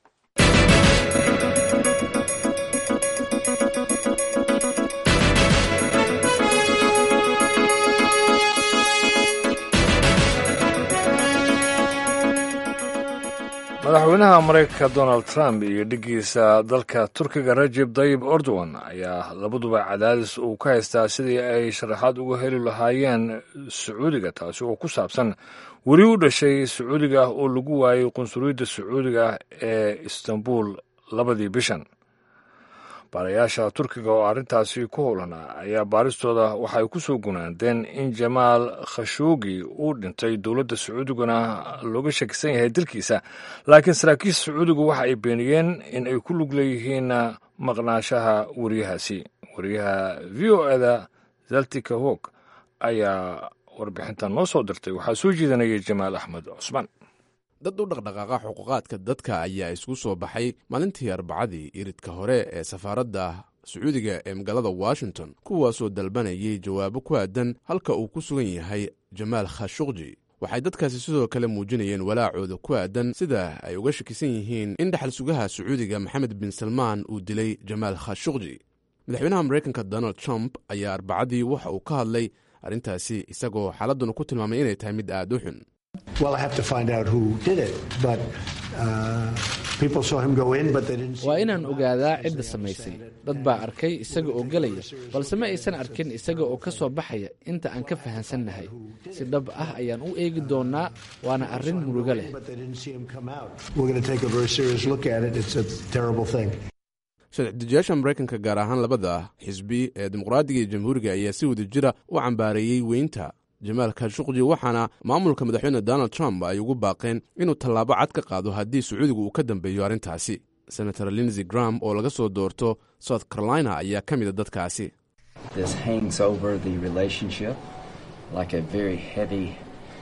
madaxweynaha maraykanka donald trump iyo dhiggiisa dalka turkiga rajeb tayib erdogan ayaa labaduba cadaadis uu ka haystaa sidii ay sharaxaad uga heli lahaayeen sacuudiga taasi oo ku saabsan weli u dhashay sacuudiga oo lagu waayey qunsuliyadda sacuudiga ee istanbul labadii bishan baarayaasha turkiga oo arrintaasi ku howlanaa ayaa baaristooda waxay ku soo gunaandeen in jamaal khashoogi uu dhintay dowladda sacuudiguna looga shakisan yahay dilkiisa laakiin saraakiisha sacuudigu waxa ay beeniyeen in ay ku lug leeyihiin maqnaashaha wariyahaasi wariyaha v o eda zaltika hog ayaa warbixintan noo soo dirtay waxaa soo jeedanaya jamaal axmed cusmaan dad u dhaqdhaqaaqa xuquuqaadka dadka ayaa isku soo baxay maalintii arbacadii iridka hore ee safaaradda sacuudiga ee magaalada washington kuwaasoo dalbanayay jawaabo ku aadan halka uu ku sugan yahay jamaal khashuqji waxay dadkaasi sidoo kale muujinayeen walaacooda ku aadan sida ay uga shakisan yihiin in dhaxal sugaha sacuudiga maxamed bin salmaan uu dilay jamaal khashuqji madaxweynaha maraykanka donald trump ayaa arbacadii waxa uu ka hadlay arrintaasi isagoo xaaladduna ku tilmaamay inay tahay mid aad u xun waa inaan ogaadaa cidda samaysay dad baa arkay isaga oo gelaya balse ma aysan arkin isaga oo ka soo baxaya inta aan ka fahansannahay si dhab ah ayaan u eegi doonnaa waana arrin murugo leh sharci-dejiyaasha maraykanka gaar ahaan labada xisbi ee dimuqraadiga iyo jamhuuriga ayaa si wada jira u cambaareeyey weynta jamaal khashuqji waxaana maamulka madaxweyne donald trump ay ugu baaqeen inuu tallaabo cad ka qaado haddii sacuudigu uu ka dambeeyo arrintaasi senator linsey gram oo laga soo doorto south carolina ayaa ka mida dadkaasi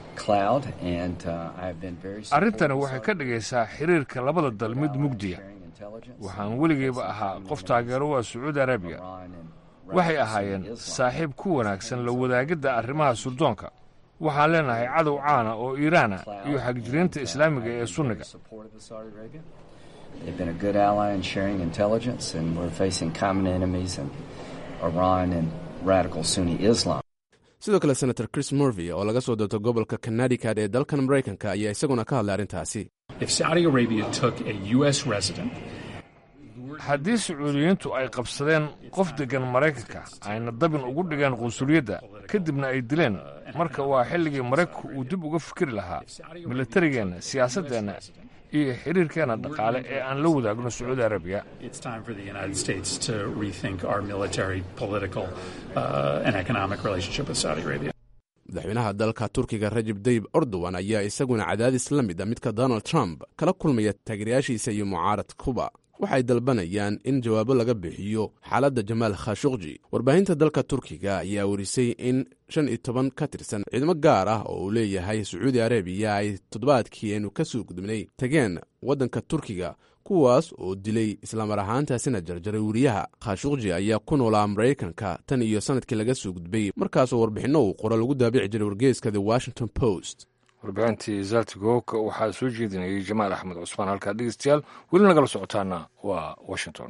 arrintani waxay ka dhigaysaa xiriirka labada dal mid mugdiya waxaan weligayba ahaa qof taageero waa sacuudi arabiya waxay ahaayeen saaxiib ku wanaagsan la wadaagidda arrimaha surdoonka waxaan leenahay cadow caana oo iiraana iyo xagjiriinta islaamiga ee sunniga They've been a good ally in sharing intelligence, and we're facing common enemies in Iran and radical Sunni Islam. sidoo kale senator chris morvey oo laga soo doorto gobolka connecticut ee dalkan maraykanka ayaa isaguna ka hadlay arrintaasi If Saudi Arabia took a U.S. resident, haddii sacuudiyiintu ay qabsadeen qof deggan maraykanka ayna dabin ugu dhigeen qunsuliyadda kadibna ay dileen marka waa xilligii maraykanku uu dib uga fikiri lahaa militarigeenna siyaasaddeenna iyo xiriirkeenna dhaqaale ee aan la wadaagno sacuudi arabiya it's time for the United States to rethink our military, political, uh, and economic relationship with Saudi Arabia. madaxweynaha dalka turkiga rajab dayib erdogan ayaa isaguna cadaadis la mid a midka donald trump kala kulmaya taageerayaashiisa iyo mucaarad kuba waxay dalbanayaan in jawaabo laga bixiyo xaaladda jamaal khashuqji warbaahinta dalka turkiga ayaa warisay in shan iyo toban ka tirsan ciidamo gaar ah oo uu leeyahay sacuudi arabiya ay toddobaadkii aynu ka soo gudubnay tageen waddanka turkiga kuwaas oo dilay islamar ahaantaasina jarjaray weriyaha khashuqji ayaa ku noolaa maraykanka tan iyo sanadkii laga soo gudbay markaasoo warbixinno uu qoro lagu daabici jiray wargeeska the washington post warbixintii zaltigoka waxaa soo jeedinayay jamaal axmed cusmaan halkaa dhegeystayaal weli nagala socotaana waa washington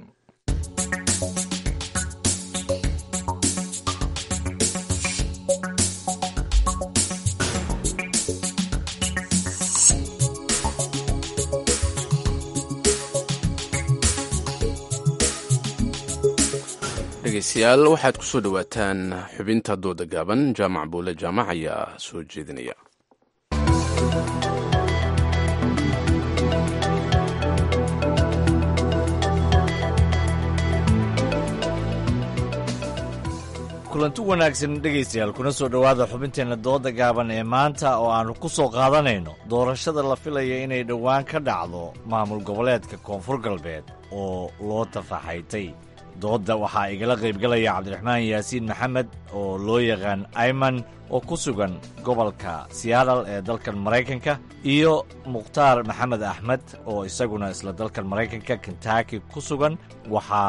dhegeystayaal waxaad ku soo dhowaataan xubinta dooda gaaban jaamac buule jaamac ayaa soo jeedinaya kulanti wanaagsan dhegaystayaal kuna soo dhowaada xubinteenna dooda gaaban ee maanta oo aannu ku soo qaadanayno doorashada la filaya inay dhowaan ka dhacdo maamul goboleedka koonfur galbeed oo loo tafaxaytay doodda waxaa igala qaybgalaya cabdiraxmaan yaasiin maxamed oo loo yaqaan ayman oo ku sugan gobolka seattle ee dalkan maraykanka iyo mukhtaar maxamed axmed oo isaguna isla dalkan maraykanka kentaki ku sugan waxa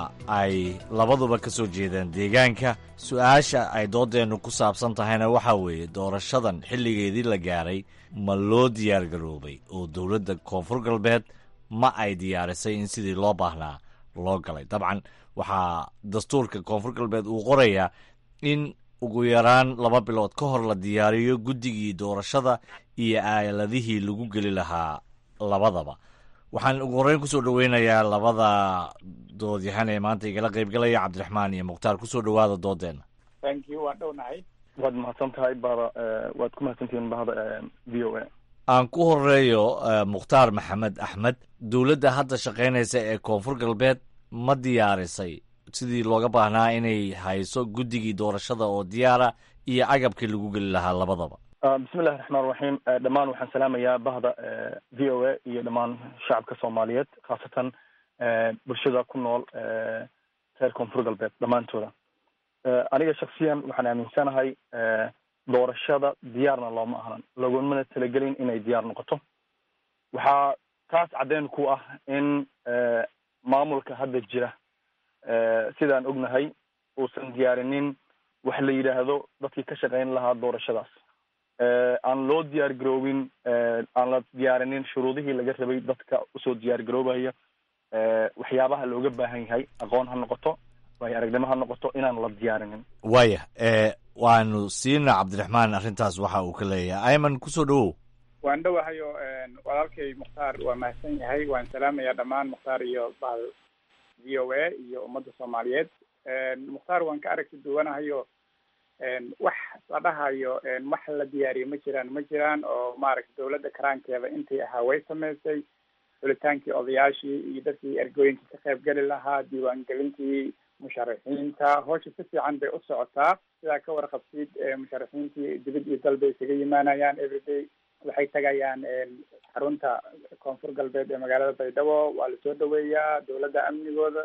ay labaduba ka soo jeedaan deegaanka su-aasha ay dooddeennu ku saabsan tahayna waxaa weeye doorashadan xilligeedii la gaaray ma loo diyaargaroobay oo dowladda koonfur galbeed ma ay diyaarisay in sidii loo baahnaa loo galay dabcan waxaa dastuurka koonfur galbeed uu qorayaa in ugu yaraan laba bilood ka hor la diyaariyo guddigii doorashada iyo aaladihii lagu geli lahaa labadaba waxaan ugu horreyn kusoo dhoweynayaa labada doodyahan ee maanta igala qaybgalaya cabdiraxmaan iyo mukhtaar kusoo dhowaada doodeenna thank you waan dhownahay waad mahadsan tahay bahda waad ku mahadsantihiin bahda v o a aan ku horeeyo mukhtaar maxamed axmed dowladda hadda shaqaynaysa ee koonfur galbeed ma diyaarisay sidii looga baahnaa inay hayso guddigii doorashada oo diyaara iyo agabkii lagu geli lahaa labadaba bismi llahi raxmaan raxiim dhammaan waxaan salaamayaa bahda v o a iyo dhammaan shacabka soomaaliyeed khaasatan bulshada ku nool reer koonfur galbeed dhammaantooda aniga shaksiyan waxaan aaminsanahay doorashada diyaarna looma ahlan lagumana talagelin inay diyaar noqoto waxaa taas caddeyn ku ah in maamulka hadda jira sidaan ognahay uusan diyaarinin wax la yidhaahdo dadkii ka shaqayn lahaa doorashadaas aan loo diyaar garoobin aan la diyaarinin shuruudihii laga rabay dadka usoo diyaar garoobaya waxyaabaha looga baahan yahay aqoon ha noqoto waayo aragnimo ha noqoto inaan la diyaarinin waaya waanu siina cabdiraxmaan arrintaas waxa uu ka leeyahay ayman kusoo dhowow waan dhowahayo walaalkay mukhtaar waa mahadsan yahay waan salaamayaa dhammaan mukhtaar iyo bahal v o a iyo ummadda soomaaliyeed mukhtaar waan ka aragti duwanahayo wax la dhahayo wax la diyaariyo ma jiraan ma jiraan oo maaragta dowladda karaankeeda intii ahaa way samaysay xulitaankii odayaashii iyo dadkii ergooyinkii ka qaybgeli lahaa diiwaangelintii musharaxiinta howsha si fiican bay u socotaa sidaa ka warqabsid musharaxiintii dibad iyo dal bay isaga yimaanayaan everyday waxay tagayaan xarunta koonfur galbeed ee magaalada baydhabo waa lasoo dhaweeyaa dowladda amnigooda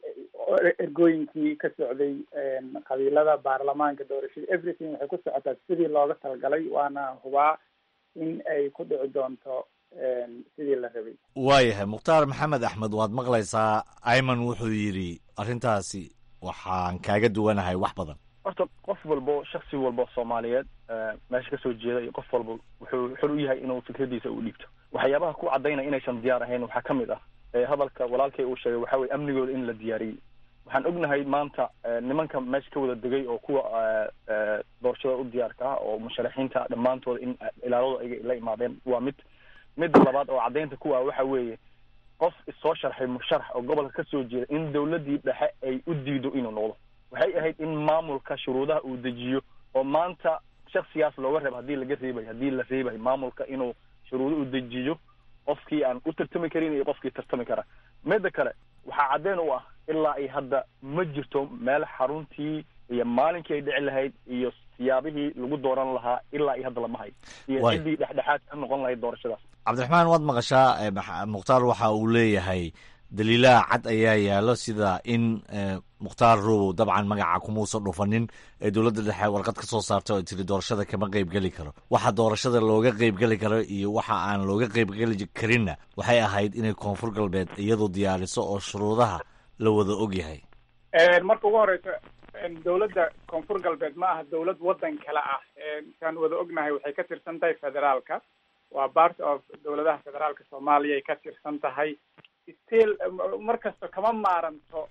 ergooyinkii ka socday qabiilada baarlamaanka doorashada everything waxay ku socotaa sidii looga talagalay waana hubaa in ay ku dhici doonto sidii la rabay waayahay mukhtaar maxamed axmed waad maqlaysaa ayman wuxuu yidhi arrintaasi waxaan kaaga duwanahay wax badan horta qof walbo shaksi walbo soomaaliyeed meesha kasoo jeeda iyo qof walba wuxuu xor u yahay inuu fikradiisa u dhiibto waxyaabaha ku cadaynaya inaysan diyaar ahayn waxaa ka mid ah hadalka walaalkay uu sheegay waxaa weye amnigooda in la diyaariyey waxaan ognahay maanta nimanka meesha ka wada degay oo kuwa doorashada u diyaarka ah oo musharaxiinta dhammaantooda in ilaaladu ay la imaadeen waa mid midda labaad oo caddaynta kuwa waxa weeye qof isoo sharxay musharax oo gobolka kasoo jeeda in dawladdii dhexe ay u diido inuu noqdo waxay ahayd in maamulka shuruudaha uu dejiyo oo maanta shaksigaas looga reebo haddii laga reebayo haddii la reebayo maamulka inuu shuruudo u dejiyo qofkii aan u tartami karin iyo qofkii tartami kara midda kale waxaa caddeyn u ah ilaa ay hadda ma jirto meel xaruntii iyo maalinkii ay dhici lahayd iyo siyaabihii lagu dooran lahaa ilaa iyo hadda lama hayo iyo ciddii dhexdhexaad ka noqon lahayd doorashadaas cabdiraxmaan waad maqashaa mukhtaar waxa uu leeyahay daliilaha cad ayaa yaalo sida in mukhtaar robow dabcan magaca kumuusan dhufanin ee dowladda dhexe warqad ka soo saartay oo tiri doorashada kama qeybgeli karo waxa doorashada looga qeybgeli karo iyo waxa aan looga qeybgeli karinna waxay ahayd inay koonfur galbeed iyadu diyaariso oo shuruudaha la wada og yahay marka ugu horeysa dowladda koonfur galbeed ma aha dowlad waddan kale ah kaan wada ognahay waxay ka tirsan tahay federaalka waa part of dowladaha federaalka soomaaliya ay ka tirsan tahay still mar kasta kama maaranto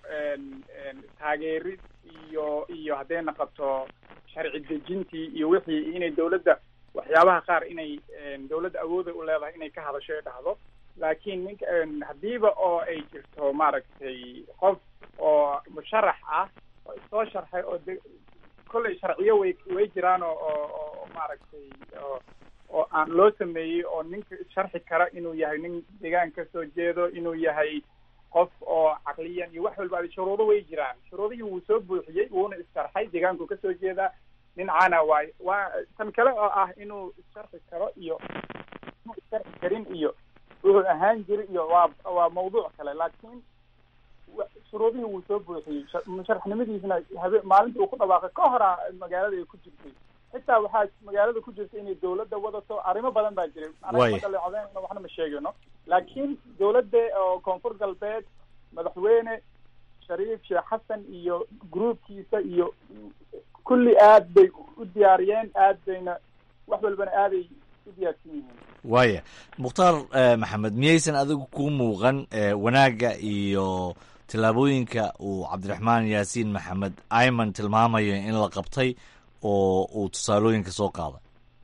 taageerid iyo iyo hadday naqoto sharci dejintii iyo wixii inay dowladda waxyaabaha qaar inay dowladda awooda u leedahay inay ka hadasho ay dhahdo laakiin ninka haddiiba oo ay jirto maaragtay qof oo musharax ah oo isoo sharxay oo de kolley sharciyo way way jiraan oo oo oo maaragtay oo oo aan loo sameeyey oo ninka sharxi kara inuu yahay nin deegaan ka soo jeedo inuu yahay qof oo caqliyan iyo wax walba shuruudo way jiraan shuruudihii wuu soo buuxiyey wuuna issharxay deegaanku kasoo jeedaa nin caana waay waa tan kale oo ah inuu issharxi karo iyo inuu issharxi karin iyo wuxuu ahaan jiri iyo waa waa mawduuc kale laakiin shuruudihii wuu soo buuxiyey musharaxnimadiisna habe maalintii uu ku dhawaaqay ka horaa magaalada ay ku jirtay xitaa waxaa magaalada ku jirta inay dawladda wadato arrimo badan baa jiray anaga ma dhaleecodeyno waxna ma sheegayno laakiin dawladda oo koonfur galbeed madaxweyne shariif sheekh xasan iyo groupkiisa iyo kulli aad bay u diyaariyeen aad bayna wax walbana aaday u diyaarsan yihiin waaya mukhtaar maxamed miyaysan adigu ku muuqan wanaagga iyo tillaabooyinka uu cabdiraxmaan yaasiin maxamed ayman tilmaamayo in la qabtay oo uu tusaalooyinka soo qaaday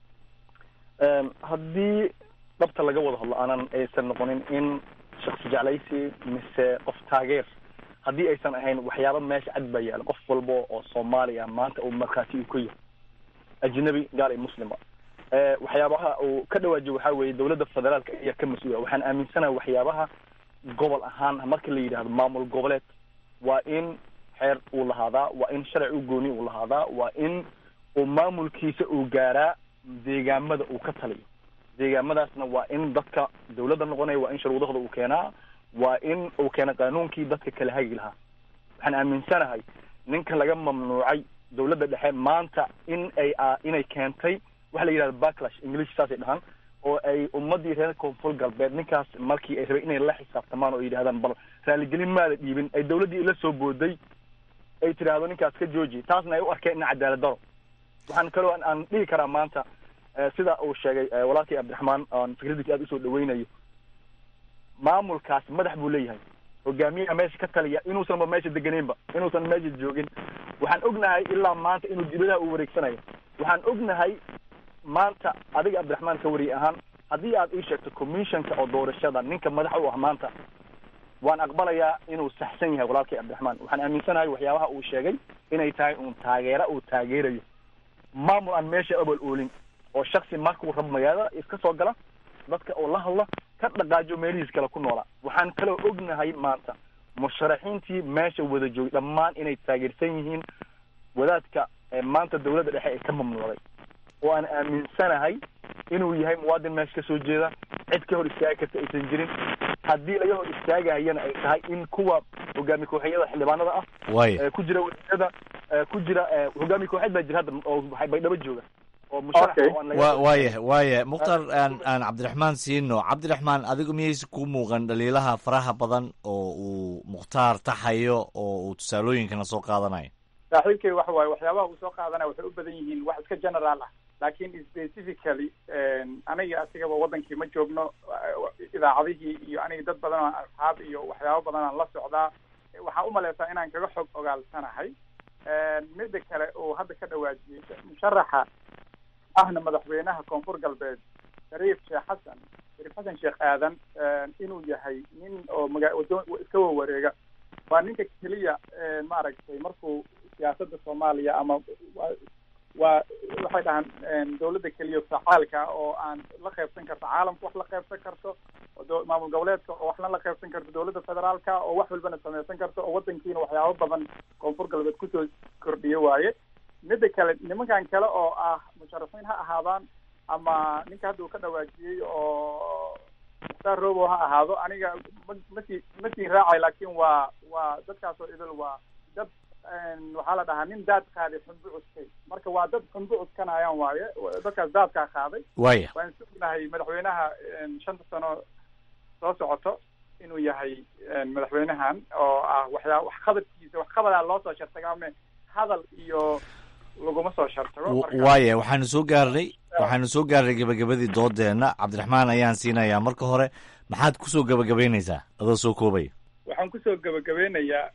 haddii dhabta laga wada hadlo aanan aysan noqonin in shaksi jeclaysi mise qof taageer haddii aysan ahayn waxyaaba meesha cad baa yaala qof walba oo soomaaliya maanta uu markhaati uu ka yahay ajnabi gaal iyo muslima waxyaabaha uu ka dhawaajiyo waxaa weeye dowladda federaalka ayaa ka mas-uula waxaan aaminsanahay waxyaabaha gobol ahaan marka la yidhahdo maamul goboleed waa in xeer uu lahaadaa waa in sharci u gooni uu lahaadaa waa in uu maamulkiisa uu gaaraa deegaamada uu ka taliyo deegaamadaasna waa in dadka dawladda noqonaya waa in shuruudahooda uu keenaa waa in uu keena qaanuunkii dadka kala hagi lahaa waxaan aaminsanahay ninka laga mamnuucay dawladda dhexe maanta in ay inay keentay waxa la yidhahda backlash english saasay dhahaan oo ay ummadii reer koonfur galbeed ninkaas markii ay rabay inay la xisaabtamaan oo yidhahdaan bal raaligelin maada dhiibin ay dawladdii la soo booday ay tidhaahdo ninkaas ka jooji taasna ay u arkeen in cadaalad daro waxaan kaloo aan dhihi karaa maanta sida uu sheegay walaalkii cabdiraxmaan aan fikradiisa aada usoo dhaweynayo maamulkaas madax buu leeyahay hogaamiyaha meesha ka taliya inuusanba meesha deganeynba inuusan meesha joogin waxaan ognahay ilaa maanta inuu dibadaha uu wareegsanayo waxaan ognahay maanta adiga cabdiraxmaan ka wariye ahaan haddii aad ii sheegto commissionka oo doorashada ninka madax u ah maanta waan aqbalayaa inuu saxsan yahay walaalkii cabdiraxmaan waxaan aaminsanahay waxyaabaha uu sheegay inay tahay uun taageera uu taageerayo maamul aan meesha abal oolin oo shaksi markuu rabo magaalada iska soo gala dadka oo la hadla ka dhaqaajo meelihiis kale ku noolaa waxaan kaloo ognahay maanta musharaxiintii meesha wada joogay dhammaan inay taageersan yihiin wadaadka maanta dawladda dhexe ee ka mamnuucday oo aan aaminsanahay inuu yahay muwaadin meesha kasoo jeeda cid ka hor istaagi karta aysan jirin haddii laga hor istaagayana ay tahay in kuwa hogaami kooxyada xildhibaanada ah Waaya. ku jira wasiirada ku jira hogaami kooxeed baa jira hadda oo baydhabo jooga oo musharax oo aan laga- wa waaya waaya mukhtar aan aan cabdiraxmaan siino cabdiraxmaan adigu miyayse ku muuqan dhaliilaha faraha badan oo uu mukhtaar taxayo oo uu tusaalooyinkana soo qaadanayo saaxiibkay waxa waaye waxyaabaha uu soo qaadanaya waxay u badan yihiin wax iska general ah laakiin specifically aniga asigaba wadankii ma joogno idaacadihii iyo aniga dad badan oo asxaab iyo waxyaabo badan aan la socdaa waxaan umaleysaa inaan kaga xog ogaalsanahay mida kale uu hadda ka dhawaajiyey musharaxa ahna madaxweynaha koonfur galbeed shariif sheekh xasan shariif xasan sheekh aadan inuu yahay nin oo maga wado iska wawareega waa ninka keliya maaragtay markuu siyaasadda soomaaliya ama waa waxay dhahaan dawladda keliya facaalka ah oo aan la qaybsan karto caalamka wax la qaybsan karto oo maamul goboleedka oo waxna la qaybsan karto dawladda federaalka oo wax walbana sameysan karto oo wadankiina waxyaabo badan koonfur galbeed kusoo kordhiyo waaye mida kale nimankan kale oo ah musharafiin ha ahaadaan ama ninka hadda uu ka dhawaajiyey oo mukhtaar robo ha ahaado aniga ma masii masii raacay laakin waa waa dadkaas oo idil waa dad waxaa la dhahaa nin daad qaaday xunbu cuskay marka waa dad xunbu cuskanayaan waaye dadkaas daadkaa qaaday Waaya. waan sugnahay madaxweynaha shanta sano soo socoto inuu yahay madaxweynahan oo ah waxyaa wax qabadkiisa wax qabadaa loo soo shartagaame hadal iyo laguma soo shartago marka waaya waxaanu soo gaarnay waxaanu soo gaarnay gebagabadii doodeenna cabdiraxmaan ayaan siinayaa marka hore maxaad kusoo gebagabaynaysaa adoo soo koobaya waxaan kusoo gebagabeynayaa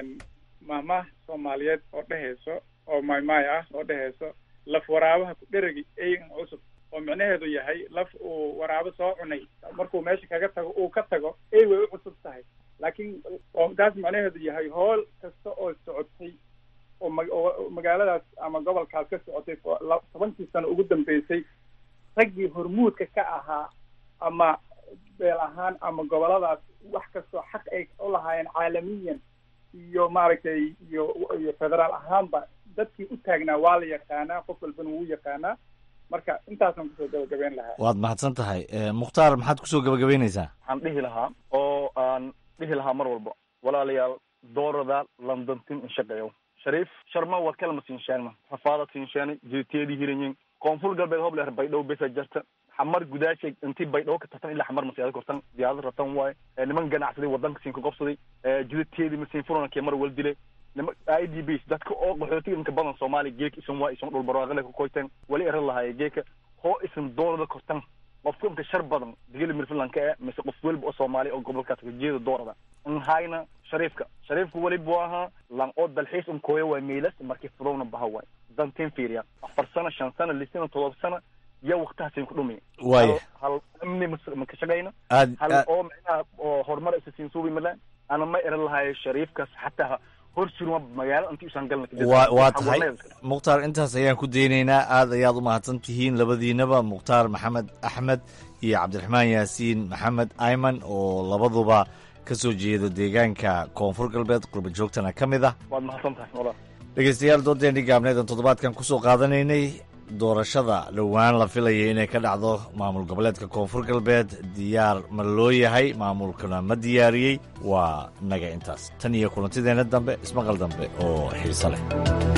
mahmah soomaaliyeed oo dhehayso oo maymay ah oo dhehayso laf waraabaha ku dheragi eyan cusub oo micnaheedu yahay laf uu waraabo soo cunay markuu meesha kaga tago uu ka tago ey way u cusub tahay laakiin oo taas macnaheedu yahay hool kasta oo socotay oo ma- oo magaaladaas ama gobolkaas ka socotay oo la- tobankii sano ugu dambeysay raggii hormuudka ka ahaa ama beel ahaan ama goboladaas wax kastoo xaq ay u lahaayeen caalamiyan iyo maaragtay iyo iyo federaal ahaanba dadkii u taagnaa waa la yaqaanaa qof walbana wuu yaqaanaa marka intaasaan kusoo gabagabeyn lahaa waad mahadsan tahay Eh, mukhtaar maxaad kusoo gebagabaynaysaa waxaan dhihi lahaa oo aan dhihi lahaa mar walba walaalayaal doorada londontin inshaqeeyo shariif sharma war kalma sinshaanma xafaada sinshaani jirteedii hiranyin koonfur galbeed hobleer baydhow besa jarta xamar gudaashay intii baydhow ka tartan ilaa xamar masiyaada kortan diyaarad ratan waaye Eh, niman ganacsaday wadanka siin ka gobsaday jidadteedii masiin furana kee mar wal dilay nima i d b dadka oo qaxootiga inka badan soomaaliya geeka isan waa isan dhulbarwaaqale ka koyteen wali eran lahaaye geeka hoo isan doorada kortan qofka inka shar badan digili mirfilanka eh mise qof weliba oo soomaali oo gobolkaas kajeeda doorada nhayna shariifka shariifka weli buu ahaa lan oo dalxiis un kooya waa meylas markii fudowna baha waay dantiin fiiriya afar sano shan sano lix sano todoba sano iyo waktahasin ku dhumi Waaya. hal amni mas- ma ka shaqayna Aad- hal aad- oo micnaha oo horumar isa siin suubi malaan ana ma eran lahaye shariifkaas xataa hor surma magaalo intii usan galna kadib. waa waa Waxaa tahay warneed. mukhtaar intaas ayaan ku daynaynaa aad ayaad u mahadsan tihiin labadiinaba mukhtaar maxamed axmed iyo cabdiraxmaan yaasiin maxamed ayman oo labaduba ka soo jeeda deegaanka koonfur galbeed qurba joogtana ka mid ah waad mahadsan tahay walaal dhegeystayaal doodeenii gaabneedan toddobaadkan kusoo qaadanaynay doorashada dhowaan la filayay inay ka dhacdo maamul goboleedka koonfur galbeed diyaar ma loo yahay maamulkuna ma diyaariyey waa naga intaas tan iyo kulantideenna dambe ismaqal dambe oo xiiso leh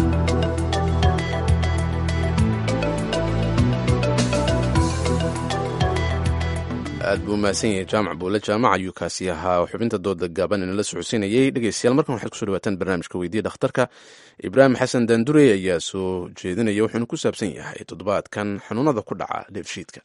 aad buu mahadsan yahay jaamac buule jaamac ayuu kaasi ahaa xubinta dooda gaaban inala socodsiinayey dhegeystayaal markan waxaad kusoo dhawaataan barnaamijka weydiya dhakhtarka ibraahim xasan daandurey ayaa soo jeedinaya wuxuuna ku saabsan yahay toddobaadkan xanuunada ku dhaca dheefshiidka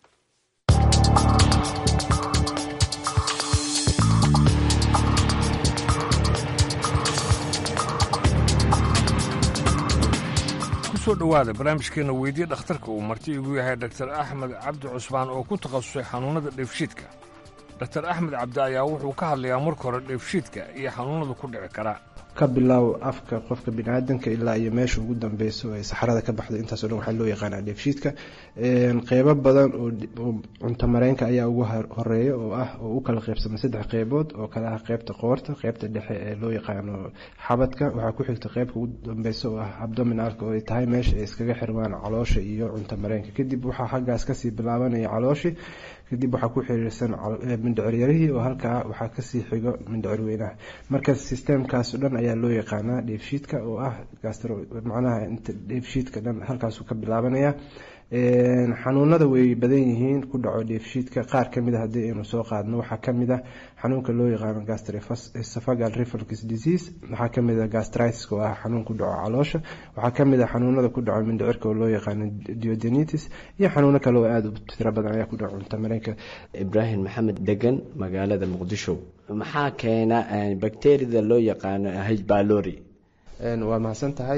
kusoo dhowaada barnaamijkeena weydiye dhakhtarka uu marti igu yahay dr axmed cabdi cusmaan oo ku takhasusay xanuunnada dheefshiidka dr axmed cabdi ayaa wuxuu ka hadlayaa marka hore dheefshiidka iyo xanuunnada ku dhici kara ka bilaaw afka qofka biniaadanka ilaa iyo meesha ugu dambeyso ee saxarada ka baxda intaasoo dhan waxaa loo yaqaanaa dheefshiidka qeybo badan oo cunto mareenka ayaa ugu horeeya oo ah oo u kala qeybsama saddex qeybood oo kale ah qeybta qoorta qeybta dhexe ee loo yaqaano xabadka waxaa ku xigta qeybka ugu dambeysa oo ah abdominalka oo ay tahay meesha ay iskaga xirmaan caloosha iyo cunto mareenka kadib waxaa xaggaas kasii bilaabanaya calooshii kadib waxaa ku xiriirsan mindhiciryarihii oo halkaa waxaa kasii xigo mindhicir weynaha marka sistemkaas o dhan ayaa loo yaqaanaa dheefshiidka oo ah gastro macnaha inta dheefshiidka dhan halkaasuu ka bilaabanaya xanuunada way badan yihiin ku dhaco dheefshiidka qaar kamid a haddii aynu soo qaadno waxaa kamid ah xanuunka loo yaqaano gastroesophageal reflux disease waxaa kamid ah gastritis oo ah xanuun ku dhaco caloosha waxaa kamid ah xanuunada ku dhaco mindhicirka oo loo yaqaano duodenitis iyo xanuuno kale oo aada u tiro badan ayaa ku dhaco cunto mareenka ibraahim maxamed degan magaalada muqdisho maxaa keena bakteriyada loo yaqaano h balori waa mahadsan tahay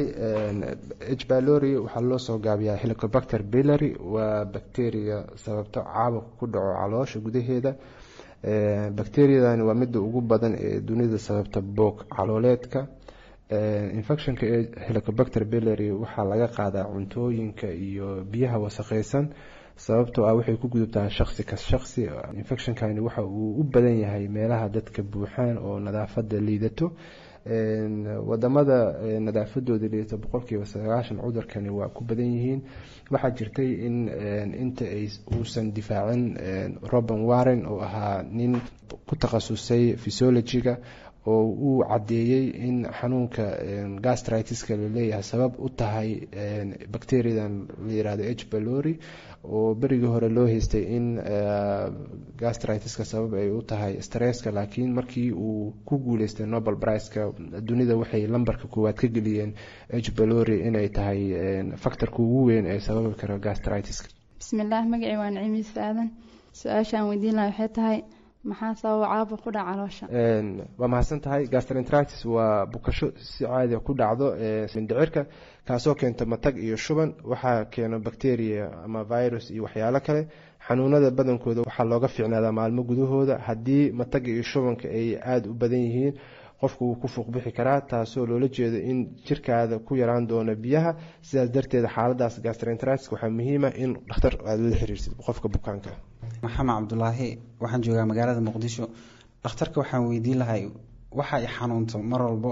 h balori waxaa loo soo gaabiyaa helicobacter billary waa bacteria sababto caabuq ku dhaco caloosha gudaheeda bacteriadani waa midda ugu badan ee dunida sababta boog calooleedka infectionka ee helicobacter billary waxaa laga qaadaa cuntooyinka iyo biyaha wasaqeysan sababtoo ah waxay ku gudubtaa shaqsi ka shaqsi infectionkani waxa uu u badan yahay meelaha dadka buuxaan oo nadaafada liidato wadamada nadaafadooda liidato boqolkiiba sagaashan cudurkani waa ku badan yihiin waxaa jirtay in inta ay uusan difaacin roban warren oo ahaa nin ku takhasusay physiologiga oo uu caddeeyey in xanuunka gastritiska laleeyahay sabab u tahay bacteriadan la yirahdo h balori oo berigii hore loo haystay in gastritiska sabab ay u tahay stresska laakiin markii uu ku guuleystay nobel priceka dunida waxay lambarka koowaad ka geliyeen h balori inay tahay factorka ugu weyn ee sababi karo gastritiska bismillaah magacii waa niciimiis aadan su-aashaan weydiin laha waxay tahay maxaa sababa caabuq ku dhaca caloosha waa mahadsan tahay gastroenteritis waa bukasho si caadi ku dhacdo mindhicirka kaasoo keenta matag iyo shuban waxaa keeno bacteria ama virus iyo waxyaalo kale xanuunada badankooda waxaa looga fiicnaadaa maalmo gudahooda haddii mataga iyo shubanka ay aada u badan yihiin qofku wuu ku fuuq bixi karaa taasoo loola jeedo in jirkaada ku yaraan doono biyaha sidaas darteed xaaladaas gastroenteritis waxaa muhiima in dhakhtar aada la xiriirsid qofka bukaanka maxamed cabdulaahi waxaan joogaa magaalada muqdisho dhakhtarka waxaan weydiin lahay waxa ay xanuunto mar walbo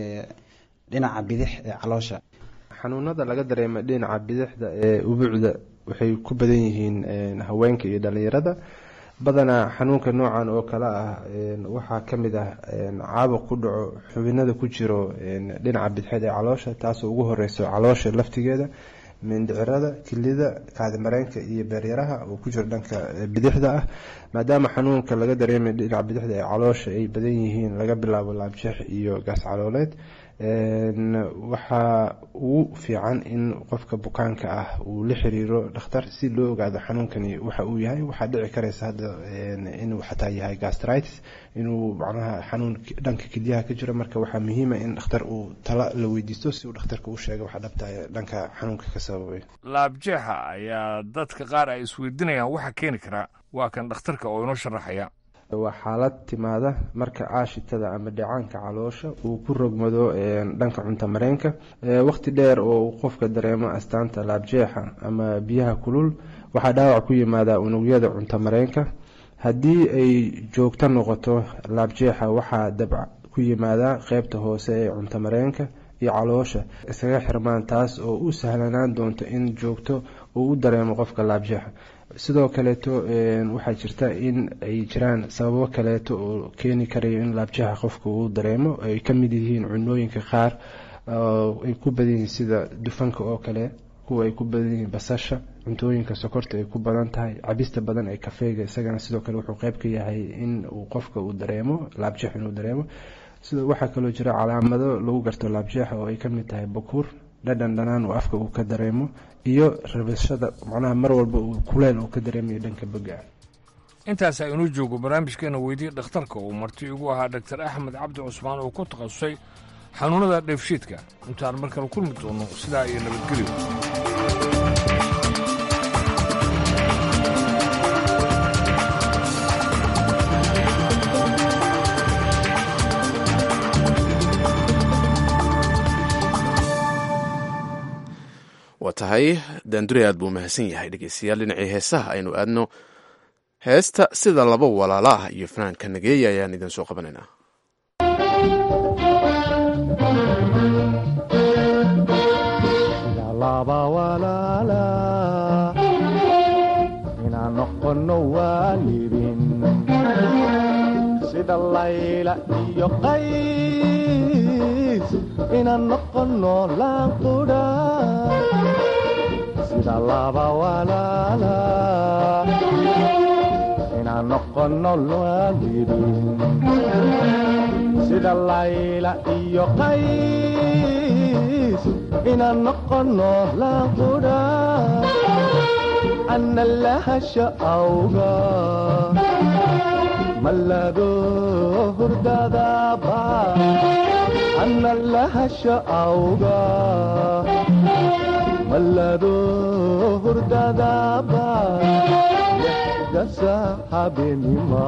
dhinaca bidix ee caloosha xanuunada laga dareema dhinaca bidixda ee ubuucda waxay ku badan yihiin haweenka iyo dhalinyarada badanaa xanuunka noocan oo kale ah waxaa kamid ah caabuq ku dhaco xubinada ku jiro dhinaca bidixeed ee caloosha taasoo ugu horeyso caloosha laftigeeda mindhicirada kilida kaadimareenka iyo beeryaraha oo ku jiro dhanka bidixda ah maadaama xanuunka laga dareemay dhinaca bidixda ee caloosha ay badan yihiin laga bilaabo laabjeex iyo gaas calooleed waxaa ugu fiican in qofka bukaanka ah uu la xiriiro dhakhtar si loo ogaado xanuunkani waxa uu yahay waxaa dhici karaysa hadda inuu xataa yahay gastritis inuu macnaha xanuun dhanka kelyaha ka jiro marka waxaa muhiima in dhakhtar uu tala la weydiisto si uu dhakhtarka u sheega waxa dhabta dhanka xanuunka ka sababay laabjeexa ayaa dadka qaar ay isweydiinayaan waxa keeni karaa waa kan dhakhtarka oo inoo sharaxaya waa xaalad timaada marka aashitada ama dhacaanka caloosha uu ku rogmado dhanka cunto mareenka waqti dheer oo uu qofka dareemo astaanta laabjeexa ama biyaha kulul waxaa dhaawac ku yimaada unugyada cunto mareenka haddii ay joogto noqoto laabjeexa waxaa dabc ku yimaada qeybta hoose ee cunto mareenka iyo caloosha iskaga xirmaan taas oo u sahlanaan doonto in joogto uu u dareemo qofka laabjeexa sidoo kaleeto waxaa jirta in ay jiraan sababo kaleeto oo keeni karayo in laabjaha qofka uu dareemo ay ka mid yihiin cunooyinka qaar ay ku badan yihiin sida dufanka oo kale kuwa ay ku badan yihiin basasha cuntooyinka sokorta ay ku badan tahay cabista badan ee kafeega isagana sidoo kale wuxuu qeyb ka yahay in uu qofka uu dareemo laabjeex inuu dareemo sida waxaa kaloo jira calaamado lagu garto laabjeexa oo ay ka mid tahay bakuur dhadhan dhanaan uu afka uu ka dareemo iyo rabashada macnaha mar walba uu kuleel uu ka dareemayo dhanka boga intaas aynu joogo barnaamijkeena weydii dhakhtarka uu marti igu ahaa dhaktar axmed cabdi cusmaan oo ku takhasusay xanuunada dheefshiidka intaan mar kale kulmi doono sidaa iyo nabadgelyo waa tahay daandure aad buu mahadsan yahay dhegeystayaal dhinacii heesaha aynu aadno heesta sida laba walaalo ah iyo fanaanka nageeya ayaan idin soo qabanaynaa inaan noqono waalidin sida layla iyo qays inaan noqono laanqudha sida laba walaala inaan noqono waalidin sida layla iyo qays inaan noqono laqudha ana lahasha awga malado hurdadaba ana lahasha awga malado hurdadaba dasa habenima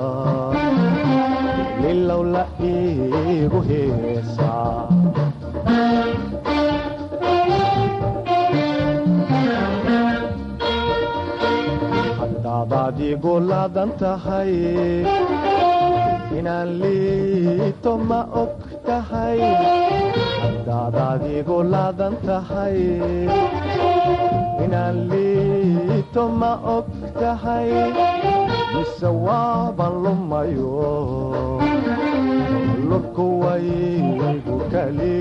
lilow la iigu heesaa haddaadaad igu laadan tahay inaan liito ma og tahay haddaadaad igu laadan tahay inaan liito ma og tahay mise waaban lumayo lurku waygu kali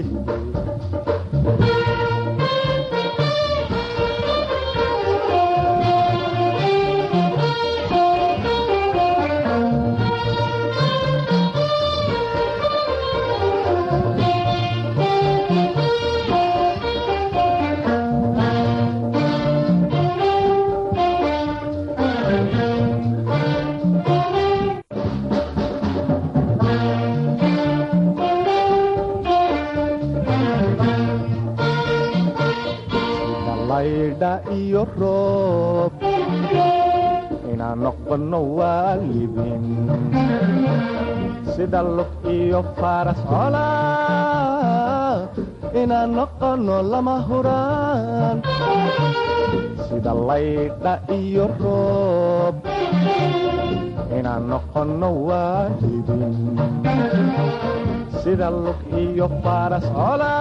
laydha iyo roob inaan noqono waalidin sida lug iyo faras cola inaan noqono lama huraan sida laydha iyo roob inaan noqono waalidin sida lug iyo faras cola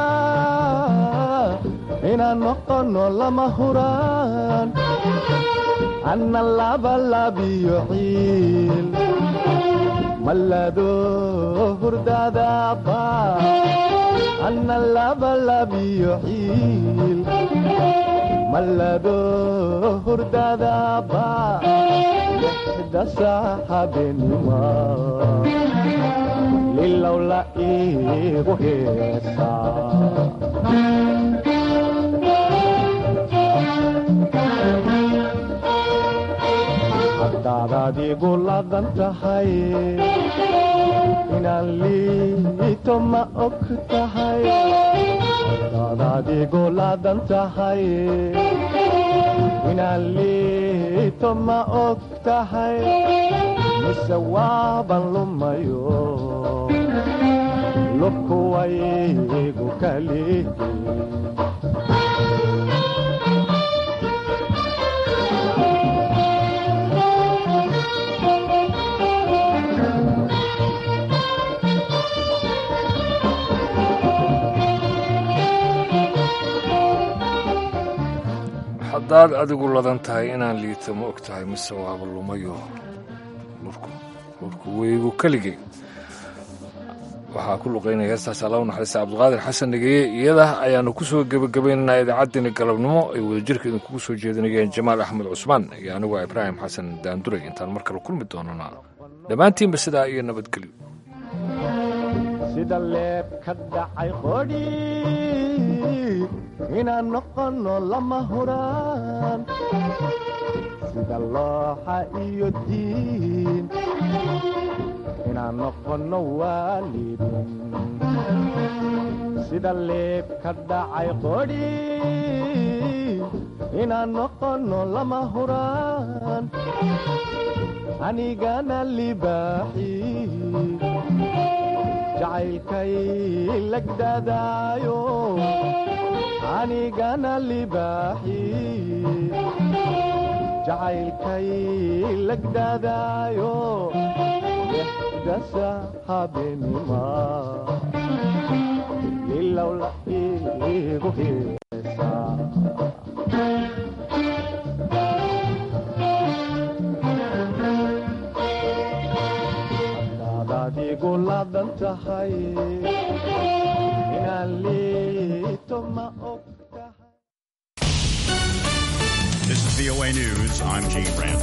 inaan noqono lama huraan anna labalabiyo ciil malado hurdadaba anna labalabiyo ciil malado hurdadaba dasa habenima lilow la iigu heesaa haddaadaad igu laadan tahay inaan liito ma og tahay haddaadaad igu laadan tahay inaan liito ma og tahay mise waaban lumayo lubku waygu kali haddaad adigu ladan tahay inaan liito ma og tahay mise waaba lumayo lurku lurku weygu keligay waxaa ku luqaynaya heestaas alla u naxariista cabdiqaadir xasan dhegeye iyada ayaanu ku soo gebagabaynaynaa idaacaddeenna galabnimo ay wadajirka idinkugu soo jeedinayeen jamaal axmed cusmaan iyo anigu ibraahim xasan daanduray intaan mar kale kulmi doonana dhammaantiinba sidaa iyo nabadgelyo sida leeb ka dhacay qodhi inaan noqono lama huraan sida looxa iyo diin inaan noqono waalidin sida leeb ka dhacay qodhi inaan noqono lama huraan anigana libaaxi jacaylkay lagdadaayo anigana libaaxi jacaylkay lagdadaayo dasa habenima ilow la iigu heesaa hadaad igu laadan tahay inaan liito ma og tahay VOA News, I'm Gene Rand.